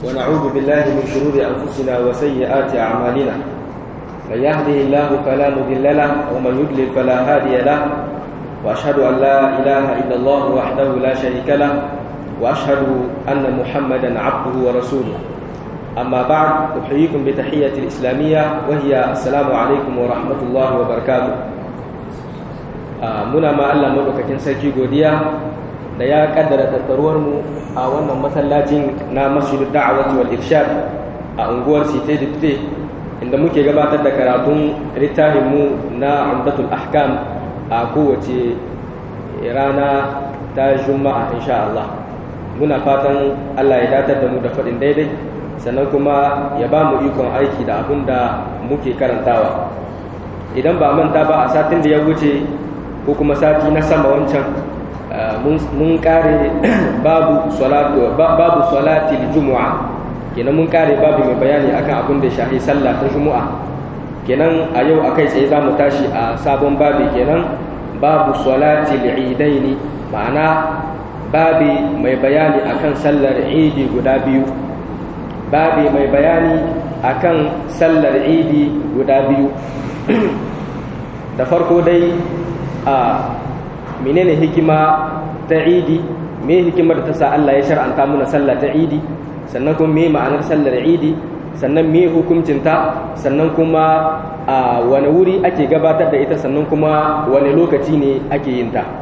ونعوذ بالله من شرور أنفسنا وسيئات أعمالنا من يهده الله فلا مضل له ومن يضلل فلا هادي له وأشهد أن لا إله إلا الله وحده لا شريك له وأشهد أن محمدا عبده ورسوله أما بعد أحييكم بتحية الإسلامية وهي السلام عليكم ورحمة الله وبركاته muna ma Allah maɗaukakin sarki godiya da ya kaddara tattaruwar mu a wannan masallacin na masjidu da'awati wal irshad a unguwar Site Dipte inda muke gabatar da karatun littafin mu na Umdatul Ahkam a kowace rana ta Juma'a insha Allah muna fatan Allah ya datar da mu da faɗin daidai sannan kuma ya ba mu ikon aiki da abin da muke karantawa idan ba manta ba a satin da ya wuce ko kuma sati na sama wancan mun kare babu salatu babu salati jumu'a kenan mun kare babu mai bayani akan abin da shahi sallah ta jumu'a kenan a yau akai tsaye za mu tashi a sabon babi kenan babu salati idaini ma'ana babi mai bayani akan sallar idi guda biyu babi mai bayani akan sallar idi guda biyu da farko dai a menene hikima ta idi me hikimar da ta sa Allah ya shar'anta muna sallah ta idi sannan kuma me ma'anar sallar idi sannan me hukuncinta sannan kuma a wani wuri ake gabatar da ita sannan kuma wani lokaci ne ake yin ta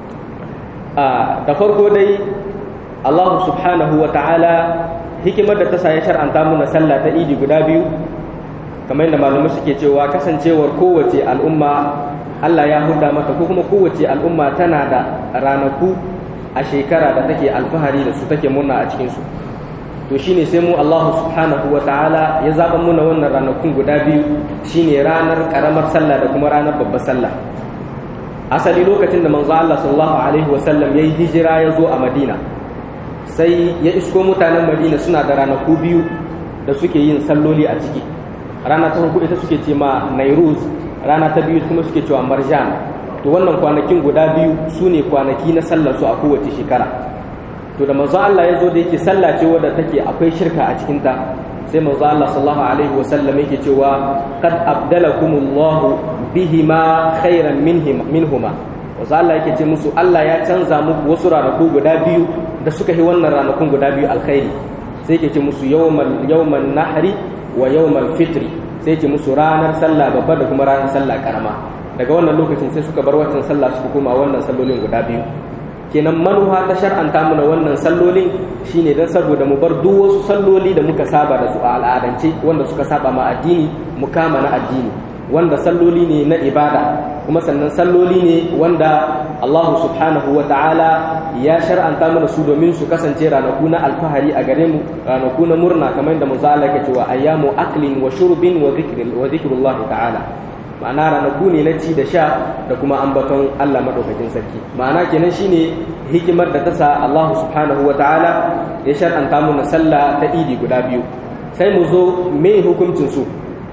da farko dai Allah subhanahu wa ta'ala hikimar da ta sa ya shar'anta muna sallah ta idi guda biyu kamar yadda malamai suke cewa kasancewar kowace al'umma Allah ya huda mata ko kuma kowace al'umma tana da ranaku a shekara da take alfahari da su take murna a cikinsu to shine sai mu Allah subhanahu wa ta'ala ya zaɓa muna wannan ranakun guda biyu shine ranar ƙaramar sallah da kuma ranar babbar sallah asali lokacin da manzo Allah sallallahu alaihi wa sallam yayi hijira ya zo a Madina sai ya isko mutanen Madina suna da ranaku biyu da suke yin salloli a ciki rana ta farko ita suke ce ma Nairuz rana ta biyu kuma suke cewa marjan to wannan kwanakin guda biyu su ne kwanaki na sallar su a kowace shekara to da manzo Allah ya zo da yake sallah ce wadda take akwai shirka a cikin ta sai manzo Allah sallallahu alaihi wa sallam yake cewa qad abdalakumullahu bihima khairan minhum minhuma manzo Allah yake ce musu Allah ya canza muku wasu ranaku guda biyu da suka yi wannan ranakun guda biyu alkhairi sai yake ce musu yawmal yawman nahri wa yawmal fitri sai ce musu ranar sallah babba da kuma ranar sallah karama daga wannan lokacin sai suka bar watan sallah suka koma wannan sallolin guda biyu kenan manuha ta shar'anta mana wannan sallolin shine dan saboda mu bar duk wasu salloli da muka saba da su a al'adance wanda suka saba ma addini mu kama na addini wanda salloli ne na ibada kuma sannan salloli ne wanda Allah subhanahu wa ta'ala ya shar'anta mana su domin su kasance ranaku na alfahari a gare mu ranaku na murna kamar yadda manzo Allah yake cewa ayyamu aklin wa shurbin wa dhikrin wa dhikrullahi ta'ala ma'ana ranaku ne na ci da sha da kuma ambaton Allah madaukakin sarki ma'ana kenan shine hikimar da ta sa Allah subhanahu wa ta'ala ya shar'anta mana sallah ta idi guda biyu sai mu zo me hukuncin su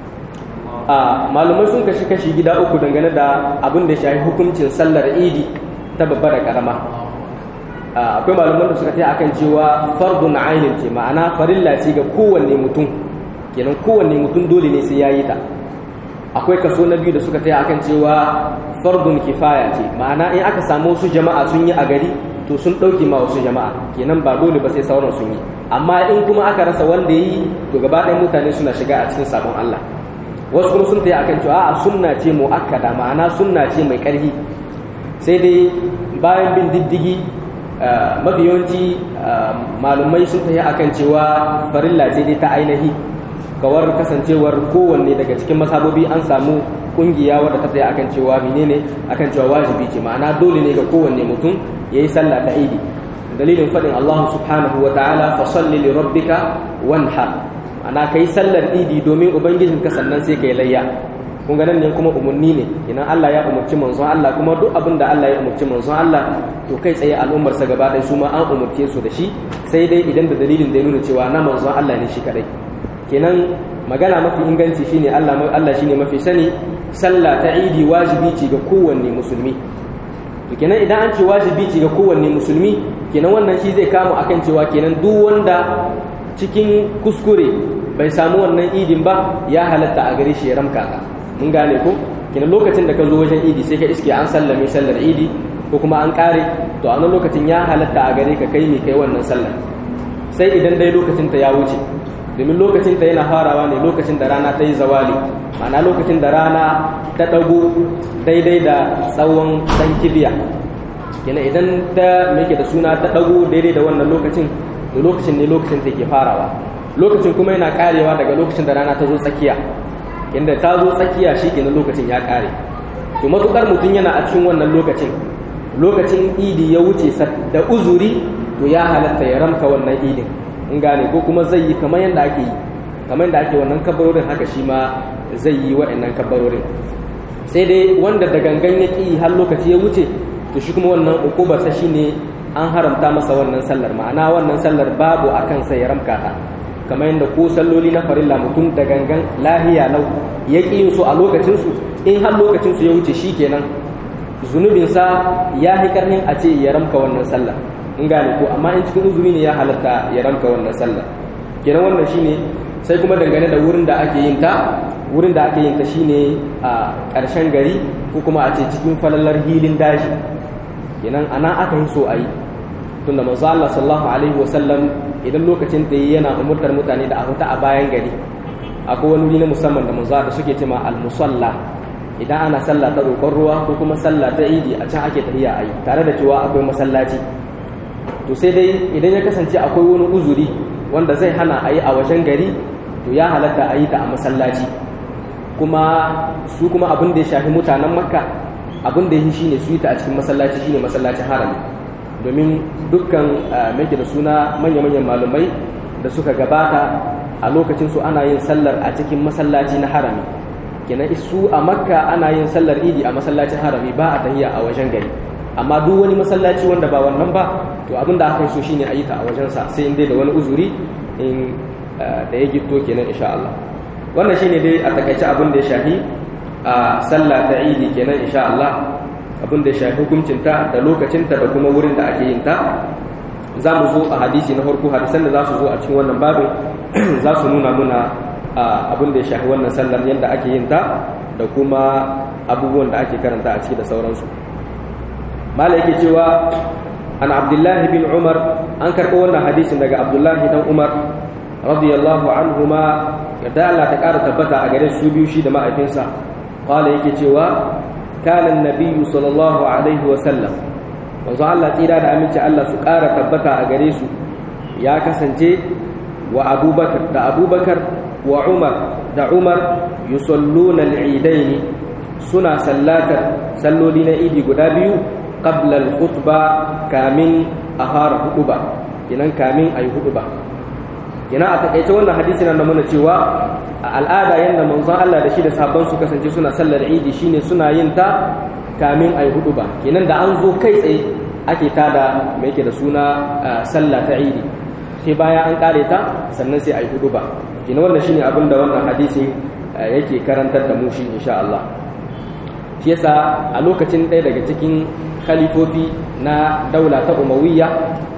a malumai sun kashi kashi gida uku dangane da abin da shafi hukuncin sallar idi ta babba da karama akwai malaman da suka ta akan cewa fardun ainin ce ma'ana farilla ce ga kowanne mutum kenan kowanne mutum dole ne sai yayi ta akwai kaso na biyu da suka ta akan cewa fardun kifaya ce ma'ana in aka samu wasu jama'a sun yi a gari to sun ɗauki ma wasu jama'a kenan ba dole ba sai sauran sun yi amma in kuma aka rasa wanda yi to gaba ɗaya mutane suna shiga a cikin sabon Allah wasu kuma sun tayi akan cewa a sunna ce muakkada ma'ana sunna ce mai ƙarfi sai dai bayan bin diddigi mafi yawanci malumai sun tayi akan cewa farilla ce dai ta ainihi kawar kasancewar kowanne daga cikin masabobi an samu kungiya wadda ta tsaye akan cewa menene akan cewa wajibi ce ma'ana dole ne ga kowanne mutum yayi sallah ta idi dalilin faɗin Allah subhanahu wa ta'ala fa salli li rabbika wanhar ana kai sallar idi domin ubangijinka sannan sai kai layya kun ga nan ne kuma umarni ne idan Allah ya umarci manzon Allah kuma duk abin da Allah ya umarci manzon Allah to kai tsaye al'ummar sa gaba ɗaya su ma an umarce su da shi sai dai idan da dalilin da ya nuna cewa na manzon Allah ne shi kadai kenan magana mafi inganci shine Allah Allah shine mafi sani sallah ta idi wajibi ce ga kowanne musulmi to kenan idan an ce wajibi ce ga kowanne musulmi kenan wannan shi zai kama akan cewa kenan duk wanda cikin kuskure bai samu wannan idin ba ya halatta a gare shi ya ramka ka mun gane ko kina lokacin da ka zo wajen idi sai ka iske an sallame sallar idi ko kuma an kare to a nan lokacin ya halatta a gare ka kai mai kai wannan sallar sai idan dai lokacin ta ya wuce domin lokacin ta yana farawa ne lokacin da rana ta yi zawali ma'ana lokacin da rana ta ɗago daidai da tsawon ɗan kibiya yana idan ta meke da suna ta ɗago daidai da wannan lokacin to lokacin ne lokacin ta ke farawa lokacin kuma yana karewa daga lokacin da rana ta zo tsakiya inda ta zo tsakiya shi kenan lokacin ya kare to matukar mutum yana a cikin wannan lokacin lokacin idi ya wuce da uzuri to ya halatta ya ramka wannan idin in gane ko kuma zai yi kamar yadda ake yi kamar yadda ake wannan kabarorin haka shi ma zai yi wa'annan kabarorin sai dai wanda da gangan ya ƙi har lokaci ya wuce to shi kuma wannan ukubarsa shine an haramta masa wannan sallar ma'ana wannan sallar babu a kansa ya ramka ta kamar yadda ko salloli na farilla mutum da gangan lahiya lau ya ƙi yin su a lokacinsu in har lokacinsu ya wuce shi kenan zunubinsa ya yi karnin a ce ya ramka wannan sallar in gane ko amma in cikin uzuri ne ya halatta ya ramka wannan sallar kenan wannan shine sai kuma dangane da wurin da ake yin ta wurin da ake yin ta shine a ƙarshen gari ko kuma a ce cikin falalar hilin daji kenan ana aka yi so a yi tunda manzo Allah sallallahu alaihi wasallam idan lokacin da yana umurtar mutane da a huta a bayan gari akwai wani wuri na musamman da manzo da suke cewa al-musalla idan ana sallah ta roƙon ruwa ko kuma sallah ta idi a can ake tahiya a yi tare da cewa akwai masallaci to sai dai idan ya kasance akwai wani uzuri wanda zai hana a yi a wajen gari to ya halatta a yi ta a masallaci kuma su kuma abin da ya shafi mutanen makka abin da ya yi shine su yi ta a cikin masallaci shine masallacin harami domin dukkan mai da suna manya-manyan malumai da suka gabata a lokacin su ana yin sallar a cikin masallaci na harami kenan su a makka ana yin sallar idi a masallacin harami ba a tahiya a wajen gari amma duk wani masallaci wanda ba wannan ba to abin da aka yi so shine a yi ta a wajensa sai in dai da wani uzuri in da ya gitto kenan insha Allah wannan shine dai a takaice abin da ya shafi a sallah ta idi kenan insha Allah abin da ya shafi hukuncinta da lokacinta da kuma wurin da ake yin ta za mu zo a hadisi na farko hadisan da za su zo a cikin wannan babin za su nuna muna abin da ya shafi wannan sallar yadda ake yin ta da kuma abubuwan da ake karanta a ciki da sauransu mala yake cewa an abdullahi bin umar an karɓo wannan hadisin daga abdullahi dan umar radiyallahu anhuma yadda Allah ta ƙara tabbata a gare su biyu shi da ma'aifinsa qala yake cewa kana annabiyyu sallallahu alaihi wa sallam manzo Allah tsira da aminci Allah su ƙara tabbata a gare su ya kasance wa abubakar da abubakar wa umar da umar yusalluna al-eidain suna sallatar salloli na idi guda biyu qabla al-khutba kamin a fara huduba kinan kamin ayi huduba kinan a takaice wannan hadisi nan da muna cewa a al'ada yanda manzon Allah da shi da sahabban su kasance suna sallar idi shine suna yin ta kamin ayi huduba kinan da an zo kai tsaye ake tada mai yake da suna sallah ta idi sai baya an kare ta sannan sai ayi huduba kinan wannan shine abin da wannan hadisi yake karantar da mu shi insha Allah shi yasa a lokacin ɗaya daga cikin khalifofi na daula ta umawiyya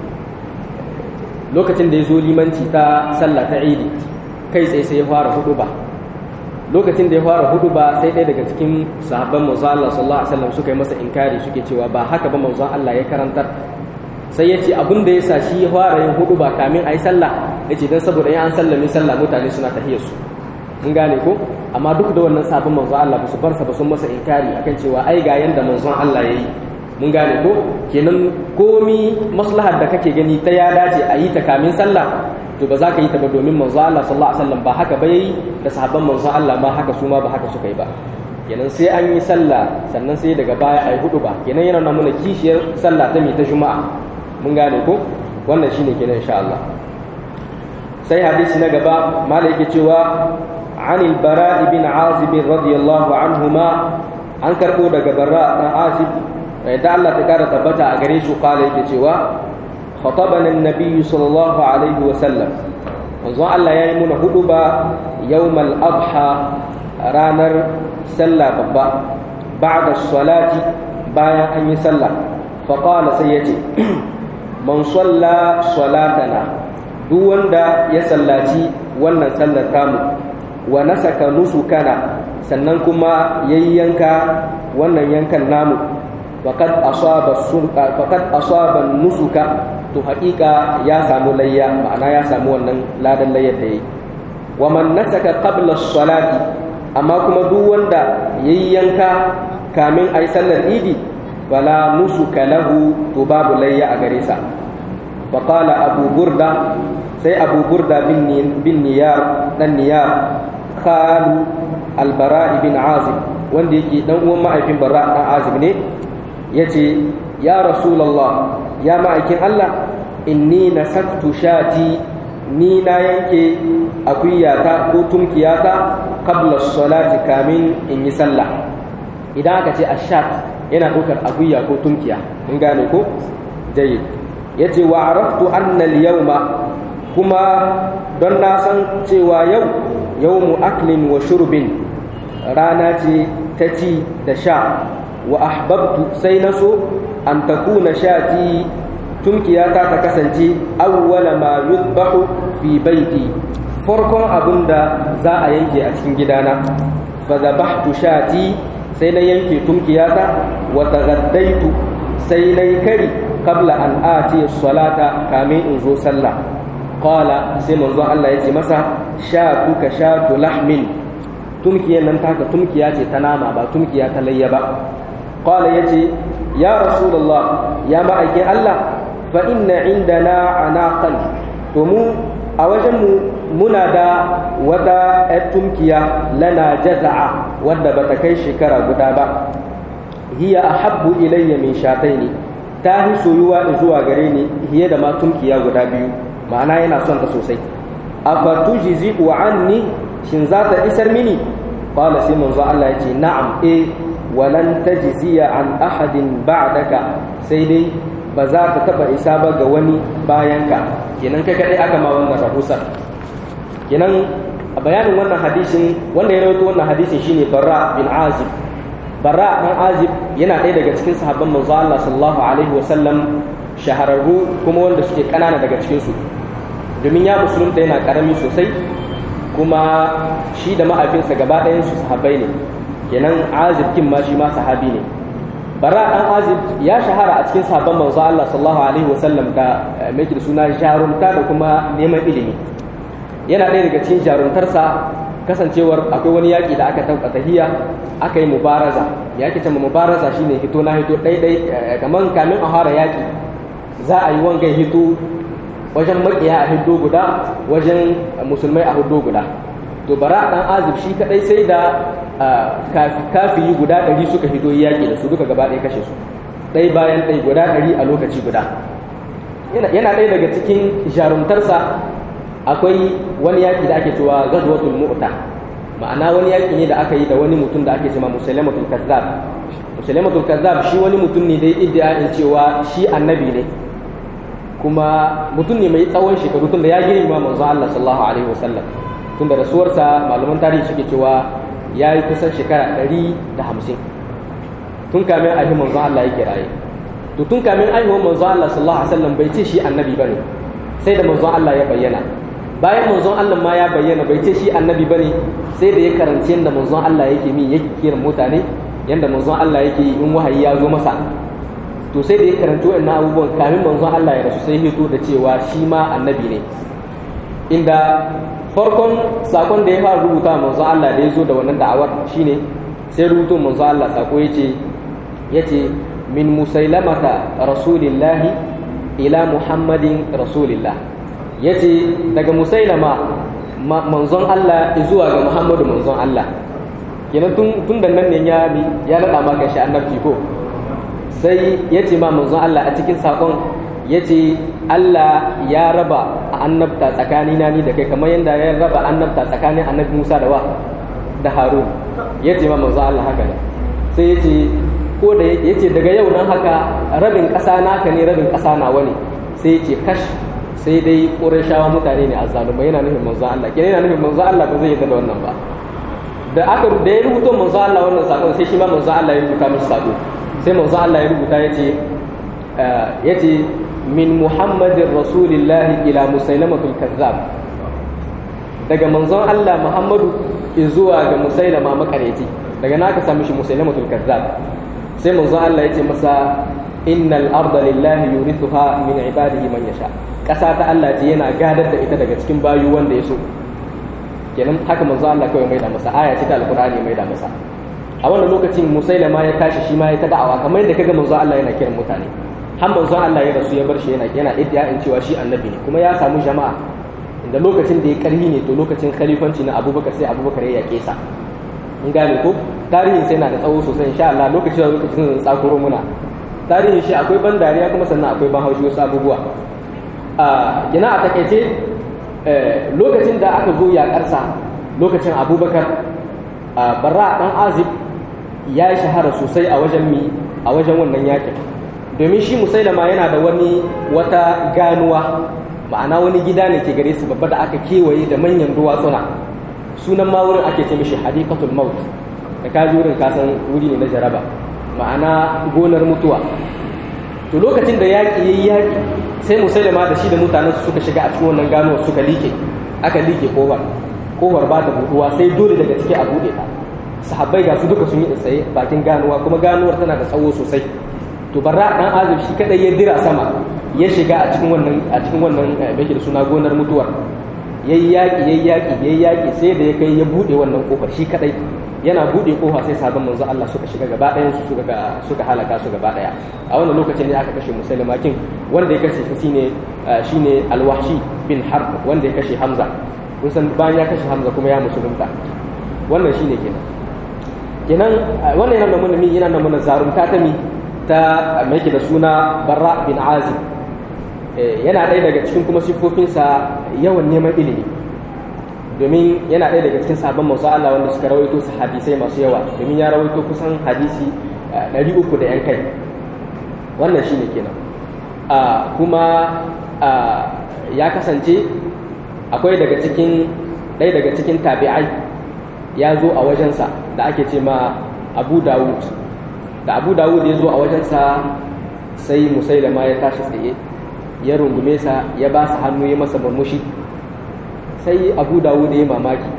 lokacin da ya zo limanci ta sallah ta idi kai tsaye sai ya fara hudu ba lokacin da ya fara hudu ba sai ɗaya daga cikin sahabban manzo Allah sallallahu alaihi wasallam suka yi masa inkari suke cewa ba haka ba manzo Allah ya karantar sai ya ce abin da ya sa shi ya fara yin hudu ba kamin a yi sallah ya ce don saboda ya an sallame sallah mutane suna tahiyar su mun gane ko amma duk da wannan sabon manzo Allah ba su barsa ba sun masa inkari akan cewa ai ga yanda manzon Allah yayi mun gane ko kenan komi maslahar da kake gani ta ya dace a yi ta kamin sallah to ba za ka yi ta ba domin manzo Allah sallallahu alaihi wasallam ba haka ba yayi da sahabban manzo Allah ma haka su ma ba haka suka yi ba kenan sai an yi sallah sannan sai daga baya ai hudu ba kenan yana nuna mana kishiyar sallah ta mi ta juma'a mun gane ko wannan shine kenan insha Allah sai hadisi na gaba malai yake cewa عن البراء بن عازب رضي الله عنهما an karɓo daga barra ɗan azib da Allah ta ƙara tabbata a gare su ƙala yake cewa khatabana an-nabiy sallallahu alaihi wa sallam manzo Allah yayi muna hudu ba yawmal adha ranar sallah babba ba'da salati bayan an yi sallah fa qala sai yace man salla salatana duk wanda ya sallaci wannan sallar tamu wa nasaka nusukana sannan kuma yayyanka wannan yankan namu faqad asaba sunqa faqad asaba nusuka to haƙiƙa ya samu layya ma'ana ya samu wannan ladan layyar da yayi wa man nasaka qabla as-salati amma kuma duk wanda yayyanka kamin ayi sallar idi fala nusuka lahu to babu layya a gare sa فقال أبو بردة سي أبو بردة بن, بن نيار بن نيار خال البراء بن عازب wanda yake dan uwan ma'aikin barra dan azib ne yace ya rasulullah ya ma'aikin Allah inni nasaktu shati ni na yanke akuyata ko tumkiyata qabla salati kamin in yi sallah idan aka ce ashat yana ɗaukar akuya ko tumkiya in gane ko jayyid yace wa araftu anna al-yawma kuma don na san cewa yau yawmu aklin wa shurbin rana ce ta ci da sha wa ahbabtu sai na so an takuna shati tumkiyata ta kasance awwala ma yudbahu fi baiti farkon abin da za a yanke a cikin gidana fa zabahtu shati sai na yanke tumkiyata wa taghaddaitu sai na yi kari qabla an ati salata kamin in zo sallah qala sai manzo Allah ya ce masa shatu ka shatu lahmin tumkiyar nan taka tumkiya ce ta nama ba tumkiya ta layya ba qala yace ya rasulullah ya ma'aikin Allah fa inna indana anaqan to mu a wajen mu muna da wata ‘yar tumkiya lana jaza'a wadda bata kai shekara guda ba hiya ahabbu ilayya min shataini ta fi soyuwa zuwa gare ni hiye da ma tumkiya guda biyu ma'ana yana son ta sosai afatujizi wa anni shin za ta isar mini qala sai manzo Allah yace na'am eh walan tajziya an ahadin ba'daka sai dai ba za ta taba isa ba ga wani bayan ka kenan kai kadai aka ma wannan rahusar kenan a bayanin wannan hadisin wanda ya rawaito wannan hadisin shine Barra bin Azib Barra dan Azib yana ɗaya daga cikin sahabban manzo Allah sallallahu alaihi wasallam shahararru kuma wanda suke kanana daga cikin su domin ya musulunta yana karami sosai kuma shi da ma'afinsa gaba ɗayan su sahabbai ne kenan azib kin ma shi ma sahabi ne bara dan azib ya shahara a cikin sahabban manzo Allah sallallahu alaihi wasallam da mai da suna jarumta da kuma neman ilimi yana ɗaya daga cikin jarumtarsa kasancewar akwai wani yaƙi da aka tauka tahiya aka yi mubaraza yaƙi ta mubaraza shine hito na hito ɗaiɗai kamar kamin a fara yaƙi za a yi wangan hito wajen makiya a hiddo guda wajen musulmai a hiddo guda to bara dan azib shi kadai sai da kafiyi guda ɗari suka hiddo yaƙi da su duka gaba ɗaya kashe su ɗai bayan ɗai guda ɗari a lokaci guda yana ɗaya daga cikin jarumtarsa akwai wani yaƙi da ake cewa gazwatul mu'ta ma'ana wani yaƙi ne da aka yi da wani mutum da ake cewa musailamatul kazzab musailamatul kazzab shi wani mutum ne da ya iddia cewa shi annabi ne kuma mutum ne mai tsawon shekaru tun da ya girma manzo Allah sallallahu alaihi wasallam tun da rasuwarsa malaman tarihi suke cewa ya yi kusan shekara ɗari da hamsin tun kamin ahi manzo Allah yake raye to tun kamin aihuwar manzo Allah sallallahu alaihi wasallam bai ce shi annabi bane sai da manzo Allah ya bayyana bayan manzon Allah ma ya bayyana bai ce shi annabi bane sai da ya karanci yadda manzon Allah yake mi yake kiran mutane yadda manzon Allah yake in wahayi ya zo masa to sai da ya karanci wannan abubuwan kamin manzon Allah ya rasu sai hito da cewa shi ma annabi ne inda farkon sakon da ya fara rubuta manzon Allah da ya zo da wannan da'awar shine sai rubuto manzon Allah sako yace yace min musailamata rasulillahi ila muhammadin rasulillah yace daga musailama manzon Allah zuwa ga muhammadu manzon Allah kenan tun tun da nan ne ya ya nada maka shi annabci ko sai ya ce ma manzon Allah a cikin sakon ya ce Allah ya raba annabta tsakanina ni da kai kamar yadda ya raba annabta tsakanin annabi Musa da wa da Harun ya ce ma manzon Allah haka ne sai ya ce ko da ya ce daga yau nan haka rabin ƙasa naka ne rabin ƙasa nawa ne sai ya ce kash sai dai ƙurashawa mutane ne azzalumai yana nufin manzon Allah kenan yana nufin manzon Allah ba zai yarda da wannan ba da aka da ya rubuta manzon Allah wannan sakon sai shi ma manzon Allah ya rubuta mishi sako sai manzo Allah ya rubuta yace yace min muhammadin rasulillahi ila musailamatul kazzab daga manzon Allah Muhammadu zuwa ga musailama makareci daga na ka sami shi musailamatul kazzab sai manzon Allah ya ce masa innal arda lillahi yurithuha min ibadihi man yasha kasa ta Allah ce yana gadar da ita daga cikin bayu wanda ya so kenan haka manzon Allah kawai mai da masa aya ce ta alqur'ani mai da masa a wannan lokacin musailama ya tashi shi ma ya ta da'awa kamar yadda kaga manzon Allah yana kiran mutane har manzon Allah ya rasu ya bar shi yana yana iddia in cewa shi annabi ne kuma ya samu jama'a inda lokacin da ya karhi ne to lokacin khalifanci na Abubakar sai Abubakar ya yake sa in gane ko tarihin sai na da tsawo sosai insha Allah lokacin da lokacin zan tsakuro muna tarihin shi akwai ban dariya kuma sannan akwai ban haushi wasu abubuwa a gina a takaice lokacin da aka zo yakarsa lokacin Abubakar Barra dan Azib ya yi shahara sosai a wajen mi a wajen wannan yakin domin shi musailama yana da wani wata ganuwa ma'ana wani gida ne ke gare su babba da aka kewaye da manyan duwatsuna sunan ma wurin ake ce mishi hadikatul maut da ka wurin kasan wuri ne na jaraba ma'ana gonar mutuwa to lokacin da yaƙi yayi yaƙi sai musailama da shi da mutanen su suka shiga a cikin wannan ganuwar suka like aka like kofar kofar ba ta buɗuwa sai dole daga ciki a buɗe ta sahabbai ga su duka sun yi tsaye bakin ganuwa kuma ganuwar tana da tsawo sosai to barra dan azib shi kadai ya dira sama ya shiga a cikin wannan a cikin wannan bake da suna gonar mutuwar yayi yaki yayi yaki yayi yaki sai da ya kai ya bude wannan kofar shi kadai yana bude kofa sai sabon manzo Allah suka shiga gaba ɗayan su suka suka halaka su gaba ɗaya a wannan lokacin ne aka kashe musulma kin wanda ya kashe shine shine alwahshi bin harb wanda ya kashe hamza kun san bayan ya kashe hamza kuma ya musulunta wannan shine kenan kenan wannan yana da mun yana da mun zarumta ta mi ta mai da suna barra bin azib yana ɗaya daga cikin kuma siffofinsa yawan neman ilimi domin yana ɗaya daga cikin sabon masu Allah wanda suka rawaito su hadisai masu yawa domin ya rawaito kusan hadisi ɗari uku da yan kai wannan shi ne kenan kuma ya kasance akwai daga cikin ɗaya daga cikin tabi'ai ya zo a wajensa da ake ce ma abu dawud da abu dawud ya zo a wajensa sai musailama ya tashi tsaye ya rungume sa ya ba su hannu ya masa murmushi sai abu dawud ya mamaki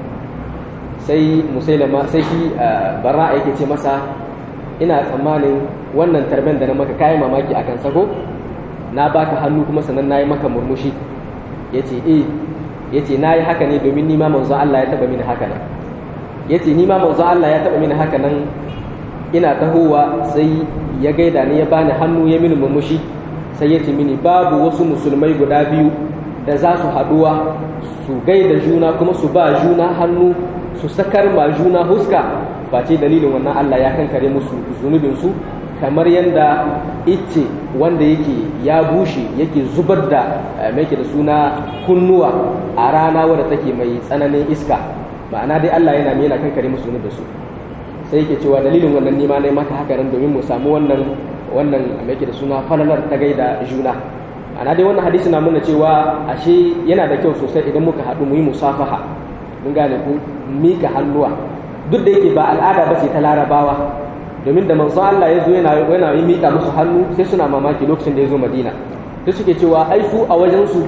sai musailama sai shi bara yake ce masa ina tsammanin wannan tarben da na maka kayi mamaki a kan sako na baka hannu kuma sannan na yi maka murmushi ya ce eh ya ce na yi haka ne domin nima manzo Allah ya taba mini haka nan ya ce nima manzo Allah ya taba mini haka nan ina tahowa sai ya gaida ni ya bani hannu ya mini murmushi sai ya ce mini babu wasu musulmai guda biyu da za su haduwa su gaida juna kuma su ba juna hannu su sakar ma juna huska face dalilin wannan Allah ya kankare musu zunubinsu kamar yadda ice wanda yake ya bushe yake zubar da mai da suna kunnuwa a rana wadda take mai tsananin iska ma'ana dai Allah yana yana kankare musu zunubinsu sai yake cewa dalilin wannan nima ne maka haka nan domin mu samu wannan wannan mai da suna falalar ta gaida juna ana dai wannan hadisi na nuna cewa ashe yana da kyau sosai idan muka haɗu mu yi musafaha mun gane ku mika hannuwa duk da yake ba al'ada ba ce ta larabawa domin da manzo Allah ya zo yana yana yi mika musu hannu sai suna mamaki lokacin da ya zo Madina sai suke cewa ai su a wajen su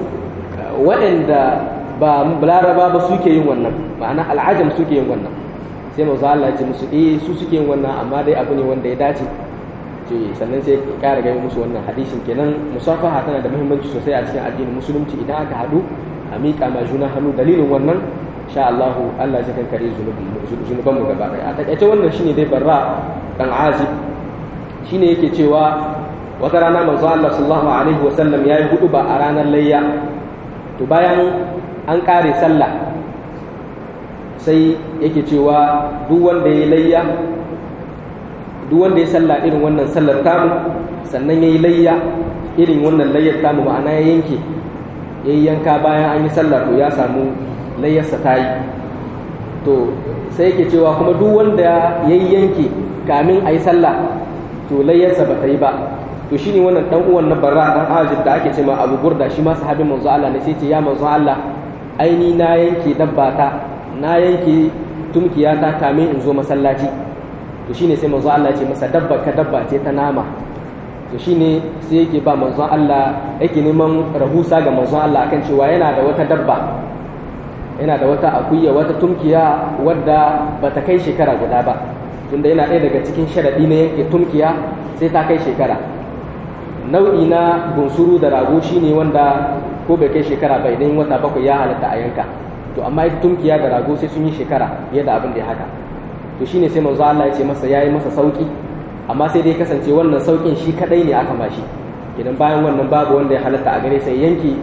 waɗanda ba laraba ba suke yin wannan ma'ana al'ajam suke yin wannan sai manzo Allah ya ce musu eh su suke yin wannan amma dai abu ne wanda ya dace ce sannan sai ƙara gani musu wannan hadisin kenan musafaha tana da muhimmanci sosai a cikin addinin musulunci idan aka haɗu a miƙa ma juna hannu dalilin wannan sha Allah Allah zai kankare zunuban mu gaba ɗaya a takaice wannan shine dai barra dan azib shine yake cewa wata rana manzo Allah sallallahu alaihi wasallam yayi hudu ba a ranar layya to bayan an kare sallah sai yake cewa duk wanda ya layya duk wanda ya salla irin wannan sallar tamu sannan ya yi layya irin wannan layyar tamu ma'ana ya yanke ya yi yanka bayan an yi sallar to ya samu layyarsa ta yi to sai yake cewa kuma duk wanda ya yi yanke kamin a yi sallah to layyarsa ba ta yi ba to shi ne wannan ɗan uwan na barra ɗan azib da ake ce ma abu burda shi ma sahabin manzo Allah ne sai ce ya manzo Allah aini na yanke dabbata na yanke tumkiyata kamin in zo masallaci to shine sai manzo Allah ya ce masa dabba ka dabba ce ta nama to shine sai yake ba manzon Allah yake neman rahusa ga manzon Allah akan cewa yana da wata dabba yana da wata akuya wata tumkiya wadda bata kai shekara guda ba tunda yana ɗaya daga cikin sharaɗi na yanke tumkiya sai ta kai shekara nau'i na bunsuru da rago shine wanda ko bai kai shekara ba idan wata bakwai ya halatta a yanka to amma ita tumkiya da rago sai sun yi shekara fiye da abin da ya haka to shine sai manzo Allah ya ce masa yayi masa sauki amma sai dai kasance wannan saukin shi kadai ne aka bashi idan bayan wannan babu wanda ya halatta a gare sai yanki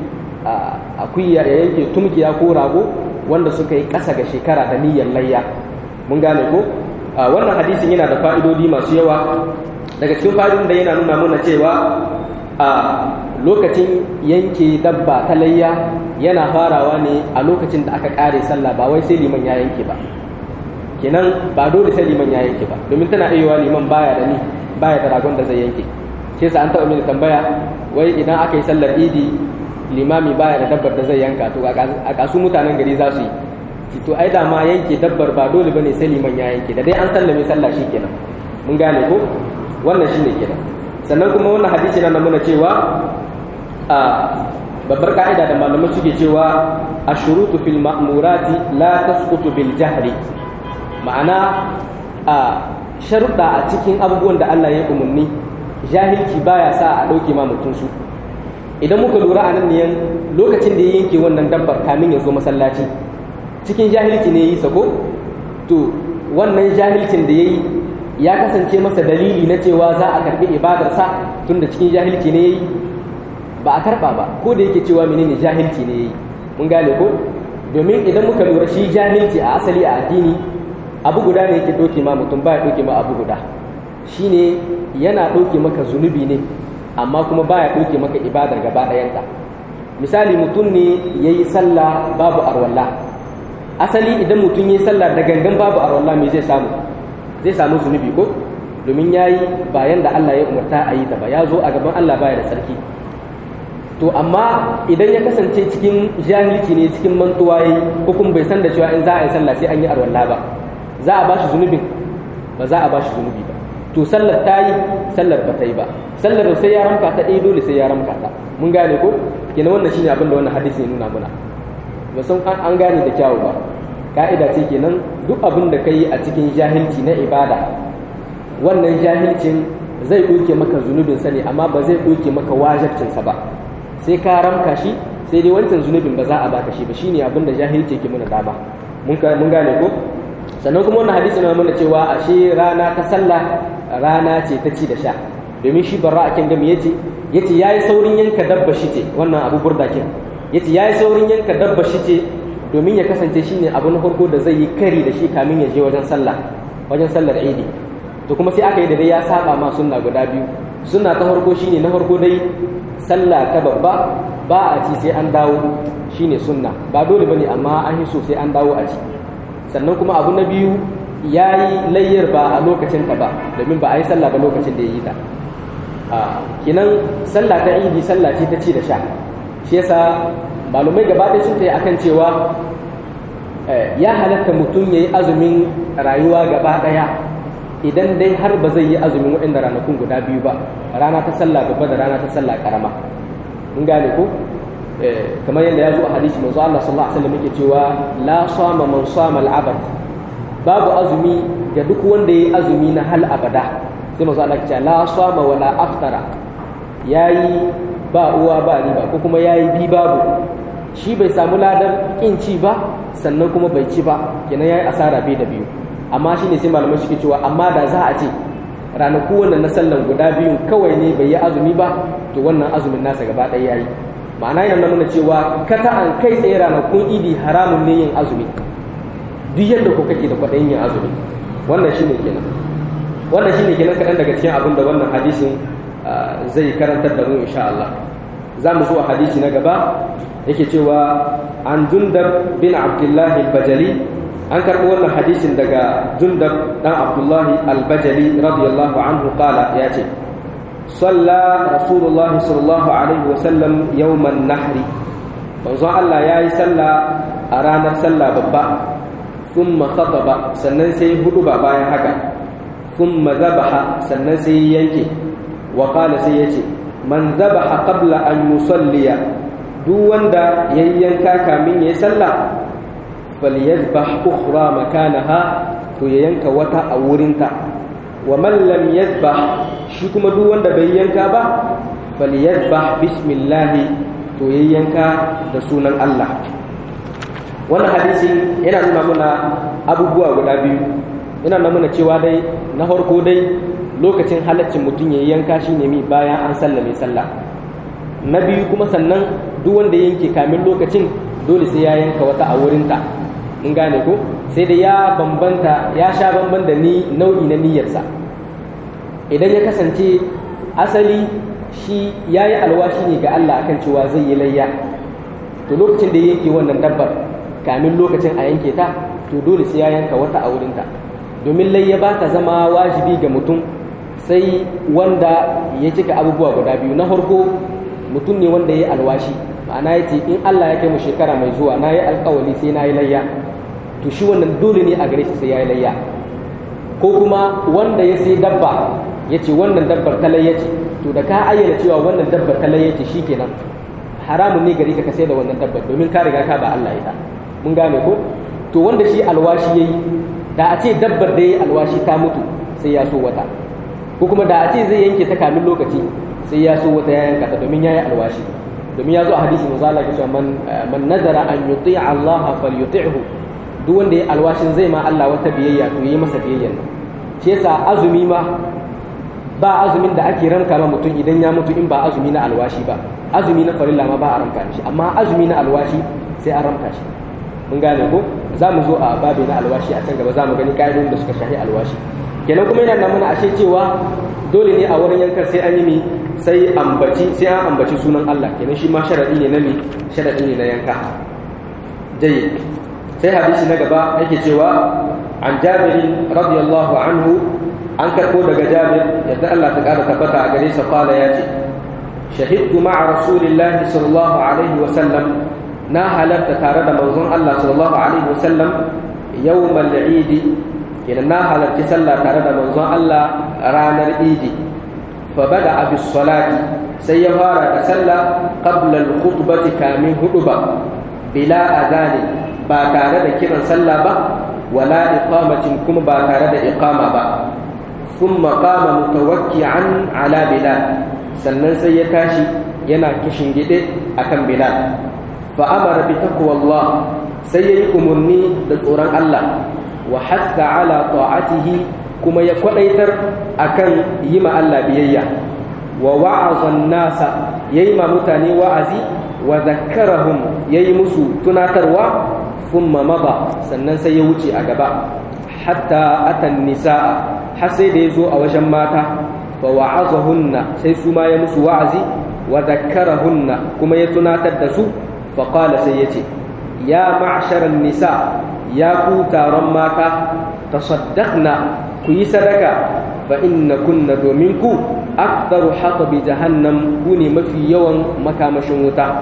akuya ya yanke tumkiya ko rago wanda suka yi ƙasa ga shekara da niyyar layya mun gane ko wannan hadisin yana da fa'idodi masu yawa daga cikin fa'idodin da yana nuna mana cewa a lokacin yanke dabba ta layya yana farawa ne a lokacin da aka kare sallah ba wai sai liman ya yanke ba kenan ba dole sai liman ya yanke ba domin tana iya liman baya da ni baya da ragon da zai yanke shi yasa an taɓa mini tambaya wai idan aka yi sallar idi limami baya da dabbar da zai yanka to a kasu mutanen gari za su yi to ai da ma yanke dabbar ba dole bane sai liman ya yanke da dai an sallame sallah shi kenan mun gane ko wannan shine kenan sannan kuma wannan hadisi na nuna cewa a babbar ka'ida da malamai suke cewa ashurutu fil ma'murati la tasqutu bil jahri ma'ana a sharuɗa a cikin abubuwan da Allah ya umarni jahilci baya sa a ɗauke ma mutum su idan muka lura a nan ne lokacin da ya yanke wannan dabbar kamin ya zo masallaci cikin jahilci ne ya yi sako to wannan jahilcin da ya yi ya kasance masa dalili na cewa za a karbi ibadarsa tunda cikin jahilci ne yayi ba a karba ba ko da yake cewa menene jahilci ne yayi mun gane ko domin idan muka lura shi jahilci a asali a addini abu guda ne yake doke ma mutum ba ya doke ma abu guda shine yana doke maka zunubi ne amma kuma baya doke maka ibadar gaba ɗayanta misali mutum ne yayi sallah babu arwalla asali idan mutum yayi sallah da gangan babu arwalla me zai samu zai samu zunubi ko domin ya yi bayan da Allah ya umarta a yi ta ba ya zo a gaban Allah baya da tsarki to amma idan ya kasance cikin jahilci ne cikin mantuwa yi ko kuma bai san da cewa in za a yi sallah sai an yi arwalla ba za a bashi zunubin ba za a bashi zunubi ba to sallar ta yi sallar ba ta yi ba sallar sai ya ramka ta ɗaya dole sai ya ramka ta mun gane ko kenan wannan shine abin da wannan hadisi ya nuna muna ba san an gane da kyawu ba ka'ida ce kenan duk abin da ka yi a cikin jahilci na ibada wannan jahilcin zai ɗauke maka zunubin sa ne amma ba zai ɗauke maka wajabcinsa ba sai ka ramka shi sai dai wancan zunubin ba za a baka shi ba shine abin da jahilci ke muna dama mun gane ko sannan kuma wannan hadisi na mana cewa ashe rana ta sallah rana ce ta ci da sha domin shi barra akin gami yace yace yayi saurin yanka dabba shi ce wannan abu burdakin yace yayi saurin yanka dabba shi ce domin ya kasance shine abu na farko da zai yi kari da shi kamin ya je wajen sallah wajen sallar idi to kuma sai aka yi da dai ya saba ma sunna guda biyu sunna ta farko shine na farko dai sallah ta babba ba a ci sai an dawo shine sunna ba dole bane amma an yi so sai an dawo a ci sannan kuma abu na biyu ya yi layyar ba a lokacin ta ba domin ba a yi sallah ba lokacin da ya yi ta kinan sallah ta idi sallah ce ta ci da sha shi yasa malumai gaba ɗaya sun tayi akan cewa ya halatta mutum ya yi azumin rayuwa gaba ɗaya idan dai har ba zai yi azumin waɗanda ranakun guda biyu ba rana ta sallah babba da rana ta sallah karama mun gane ko kamar yadda ya zo a hadisi manzo Allah sallallahu alaihi wasallam yake cewa la sama man sama al-abad babu azumi ga duk wanda yayi azumi na hal abada sai manzo Allah ya ce la sama wala aftara yayi ba uwa ba riba ko kuma yayi bi babu shi bai samu ladar kin ci ba sannan kuma bai ci ba kenan yayi asara bai da biyu amma shine sai malamai suke cewa amma da za a ce ranaku wannan na sallan guda biyun kawai ne bai yi azumi ba to wannan azumin nasa gaba ɗaya yayi ma'ana yana nuna cewa kata an kai tsaye ranakun idi haramun ne yin azumi duk yadda ku kake da kwaɗayin yin azumi wannan shine kenan wannan shine kenan kaɗan daga cikin abin da wannan hadisin zai karantar da mu insha Allah za mu zuwa hadisi na gaba yake cewa an jundar bin abdullahi al-bajali an karɓi wannan hadisin daga jundar dan abdullahi al-bajali radiyallahu anhu qala ya ce صلى رسول الله صلى الله عليه وسلم يوم النحر manzon Allah ya yi sallah a ranar sallah babba sun khataba sannan sai hudu ba bayan haka sun zabaha sannan sai yanke wa qala sai yace man zabaha qabla an yusalliya duk wanda yayyanka kamin yayi sallah falyadhbah ukhra makanaha to ya yanka wata a wurinta wa man lam yadhbah shi kuma duk wanda bai yanka ba falyadhbah bismillah to ya yanka da sunan Allah wannan hadisi yana nuna mana abubuwa guda biyu yana nuna mana cewa dai na farko dai lokacin halaccin mutum ya yanka shi ne mi bayan an sallame sallah na biyu kuma sannan duk wanda yanke kamin lokacin dole sai ya yanka wata a wurinta mun gane ko sai da ya bambanta ya sha bamban da ni nau'i na niyyarsa idan ya kasance asali shi ya yi alwashi ne ga Allah akan cewa zai yi layya to lokacin da ya yanke wannan dabbar kamin lokacin a yanke ta to dole sai ya yanka wata a wurinta domin layya ba ta zama wajibi ga mutum sai wanda ya cika abubuwa guda biyu na farko mutum ne wanda ya yi alwashi ma'ana ya ce in Allah ya kai mu shekara mai zuwa na yi alkawali sai na yi layya to shi wannan dole ne a gare shi sai ya yi layya ko kuma wanda ya sai dabba ya ce wannan dabbar ta layya ce to da ka ayyana cewa wannan dabbar ta layya ce shi kenan haramun ne gare ka ka sai da wannan dabbar domin ka riga ka ba Allah ita mun gane ko to wanda shi alwashi yayi da a ce dabbar da yayi alwashi ta mutu sai ya so wata ko kuma da a ce zai yanke ta kamin lokaci sai ya so wata ya yanka ta domin yayi alwashi domin ya zo a hadisi manzo Allah cewa man man nazara an yuti'a Allah falyuti'hu duk wanda ya alwashin zai ma Allah wata biyayya to yi masa biyayya shi yasa azumi ma ba azumin da ake ranka ma mutum idan ya mutu in ba azumi na alwashi ba azumi na farilla ma ba a ranka shi amma azumi na alwashi sai a ranka shi mun gane ko za mu zo a babi na alwashi a can gaba za mu gani ka'idodin da suka shahi alwashi kenan kuma yana nan mana ashe cewa dole ne a wurin yankar sai an yi mi sai ambaci sai an ambaci sunan Allah kenan shi ma sharadi ne na mi sharadi ne na yanka jayyid sai hadisi na gaba yake cewa an Jabir radiyallahu anhu an karbo daga Jabir yadda Allah ta kara tabbata a gare sa qala yace shahidtu ma'a rasulillahi sallallahu alaihi wa sallam na halarta tare da manzon Allah sallallahu alaihi wa sallam yawmal eid kenan na halarci sallah tare da manzon Allah ranar idi fa bada bis salati sai ya fara da sallah qabla al khutbati kamin huduba bila adani ba tare da kiran sallah ba wala iqamatin kuma ba tare da iqama ba thumma qama mutawakki'an ala bilal sannan sai ya tashi yana kishin gide akan bilal fa amara bi taqwallah sai yayi umurni da tsoron Allah wa hatta ala ta'atihi kuma ya kwadaitar akan yi ma Allah biyayya wa wa'azan nasa yayi ma mutane wa'azi wa zakkarahum yayi musu tunatarwa thumma mada sannan sai ya wuce a gaba hatta atan nisaa har sai da yazo a wajen mata fa wa'azahunna sai su ma ya musu wa'azi wa zakkarahunna kuma ya tunatar da su fa qala sai yace ya ma'sharan nisa ya ku taron mata tasaddaqna ku yi sadaka fa inna kunna domin ku aktharu haqbi jahannam ku ne mafi yawan makamashin wuta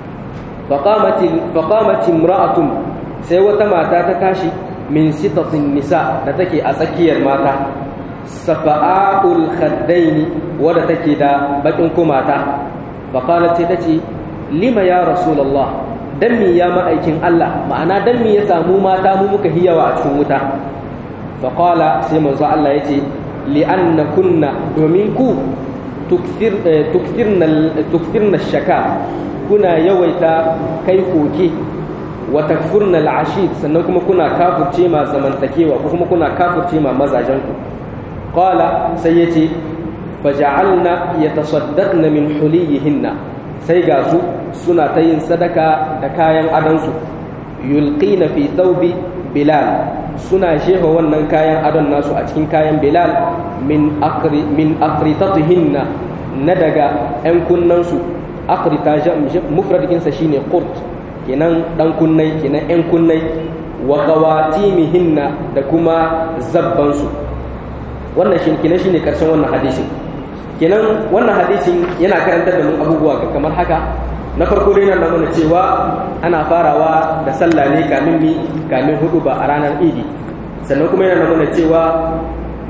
faqamat imra'atun sai wata mata ta tashi min sitatin nisa da take a tsakiyar mata safa'ul khaddaini wadda take da bakin kumata faqalat sai tace lima ya rasulullah dan mi ya ma'aikin Allah ma'ana dan mi ya samu mata mu muka hiyawa a cikin wuta faqala sai manzo Allah yace li anna kunna domin ku tukthir tukthirna tukthirna shaka kuna yawaita kai koke wa takfurna al'ashid sannan kuma kuna kafurce ma zamantakewa ko kuma kuna kafurce ma mazajen ku qala sai yace faja'alna yatasaddaqna min huliyihinna sai ga su suna ta yin sadaka da kayan adansu yulqina fi thawbi bilal suna shefa wannan kayan adon nasu a cikin kayan bilal min akri min akritatihinna na daga yan kunnansu akrita mufradin sa shine qurt kenan dan kunnai kenan yan kunnai wa qawatimihinna da kuma zabbansu wannan shi kenan shine karshen wannan hadisin kenan wannan hadisin yana karantar da mu abubuwa kamar haka na farko dai nan nuna cewa ana farawa da sallah ne kamin mi kamin hudu ba a ranar idi sannan kuma yana nuna cewa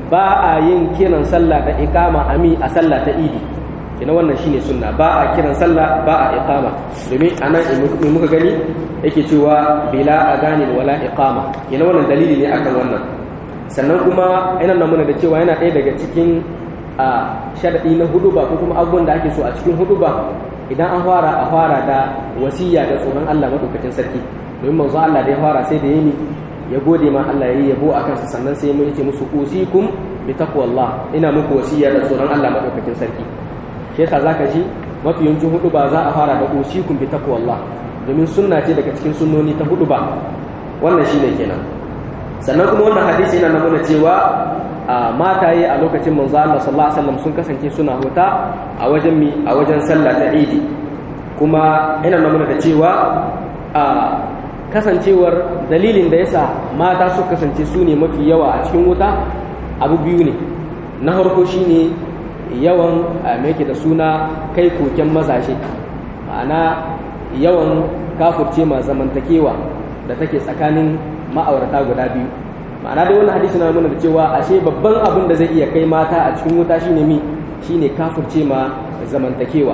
ba a yin kiran sallah da iqama ami a sallah ta idi kina wannan shine sunna ba a kiran sallah ba a iqama domin anan in muka gani yake cewa bila adani wala iqama kina wannan dalili ne akan wannan sannan kuma ina nuna da cewa yana ɗaya daga cikin a sharadi na huduba ko kuma abubuwan da ake so a cikin huduba idan an fara a fara da wasiya da tsoron Allah madaukakin sarki domin manzo Allah da ya fara sai da yini ya gode ma Allah yayi yabo akan sa sannan sai mun yace musu usikum bi taqwallah ina muku wasiya da tsoron Allah madaukakin sarki shi yasa zaka ji mafi yawancin hudu ba za a fara da usikum bi taqwallah domin sunna ce daga cikin sunnoni ta hudu ba wannan shine kenan sannan kuma wannan hadisi yana nuna cewa a mataye a lokacin manzo Allah sallallahu alaihi wasallam sun kasance suna huta a wajen mi a wajen sallah ta Idi kuma yana nuna da cewa a kasancewar dalilin da yasa mata su kasance su ne mafi yawa a cikin wuta abu biyu ne na farko shine yawan me yake da suna kai koken mazaje ma'ana yawan kafurce ma zamantakewa da take tsakanin ma'aurata guda biyu ma'ana dai wannan hadisi na nuna da cewa ashe babban abin da zai iya kai mata a cikin wuta shine mi shine kafurce ma zamantakewa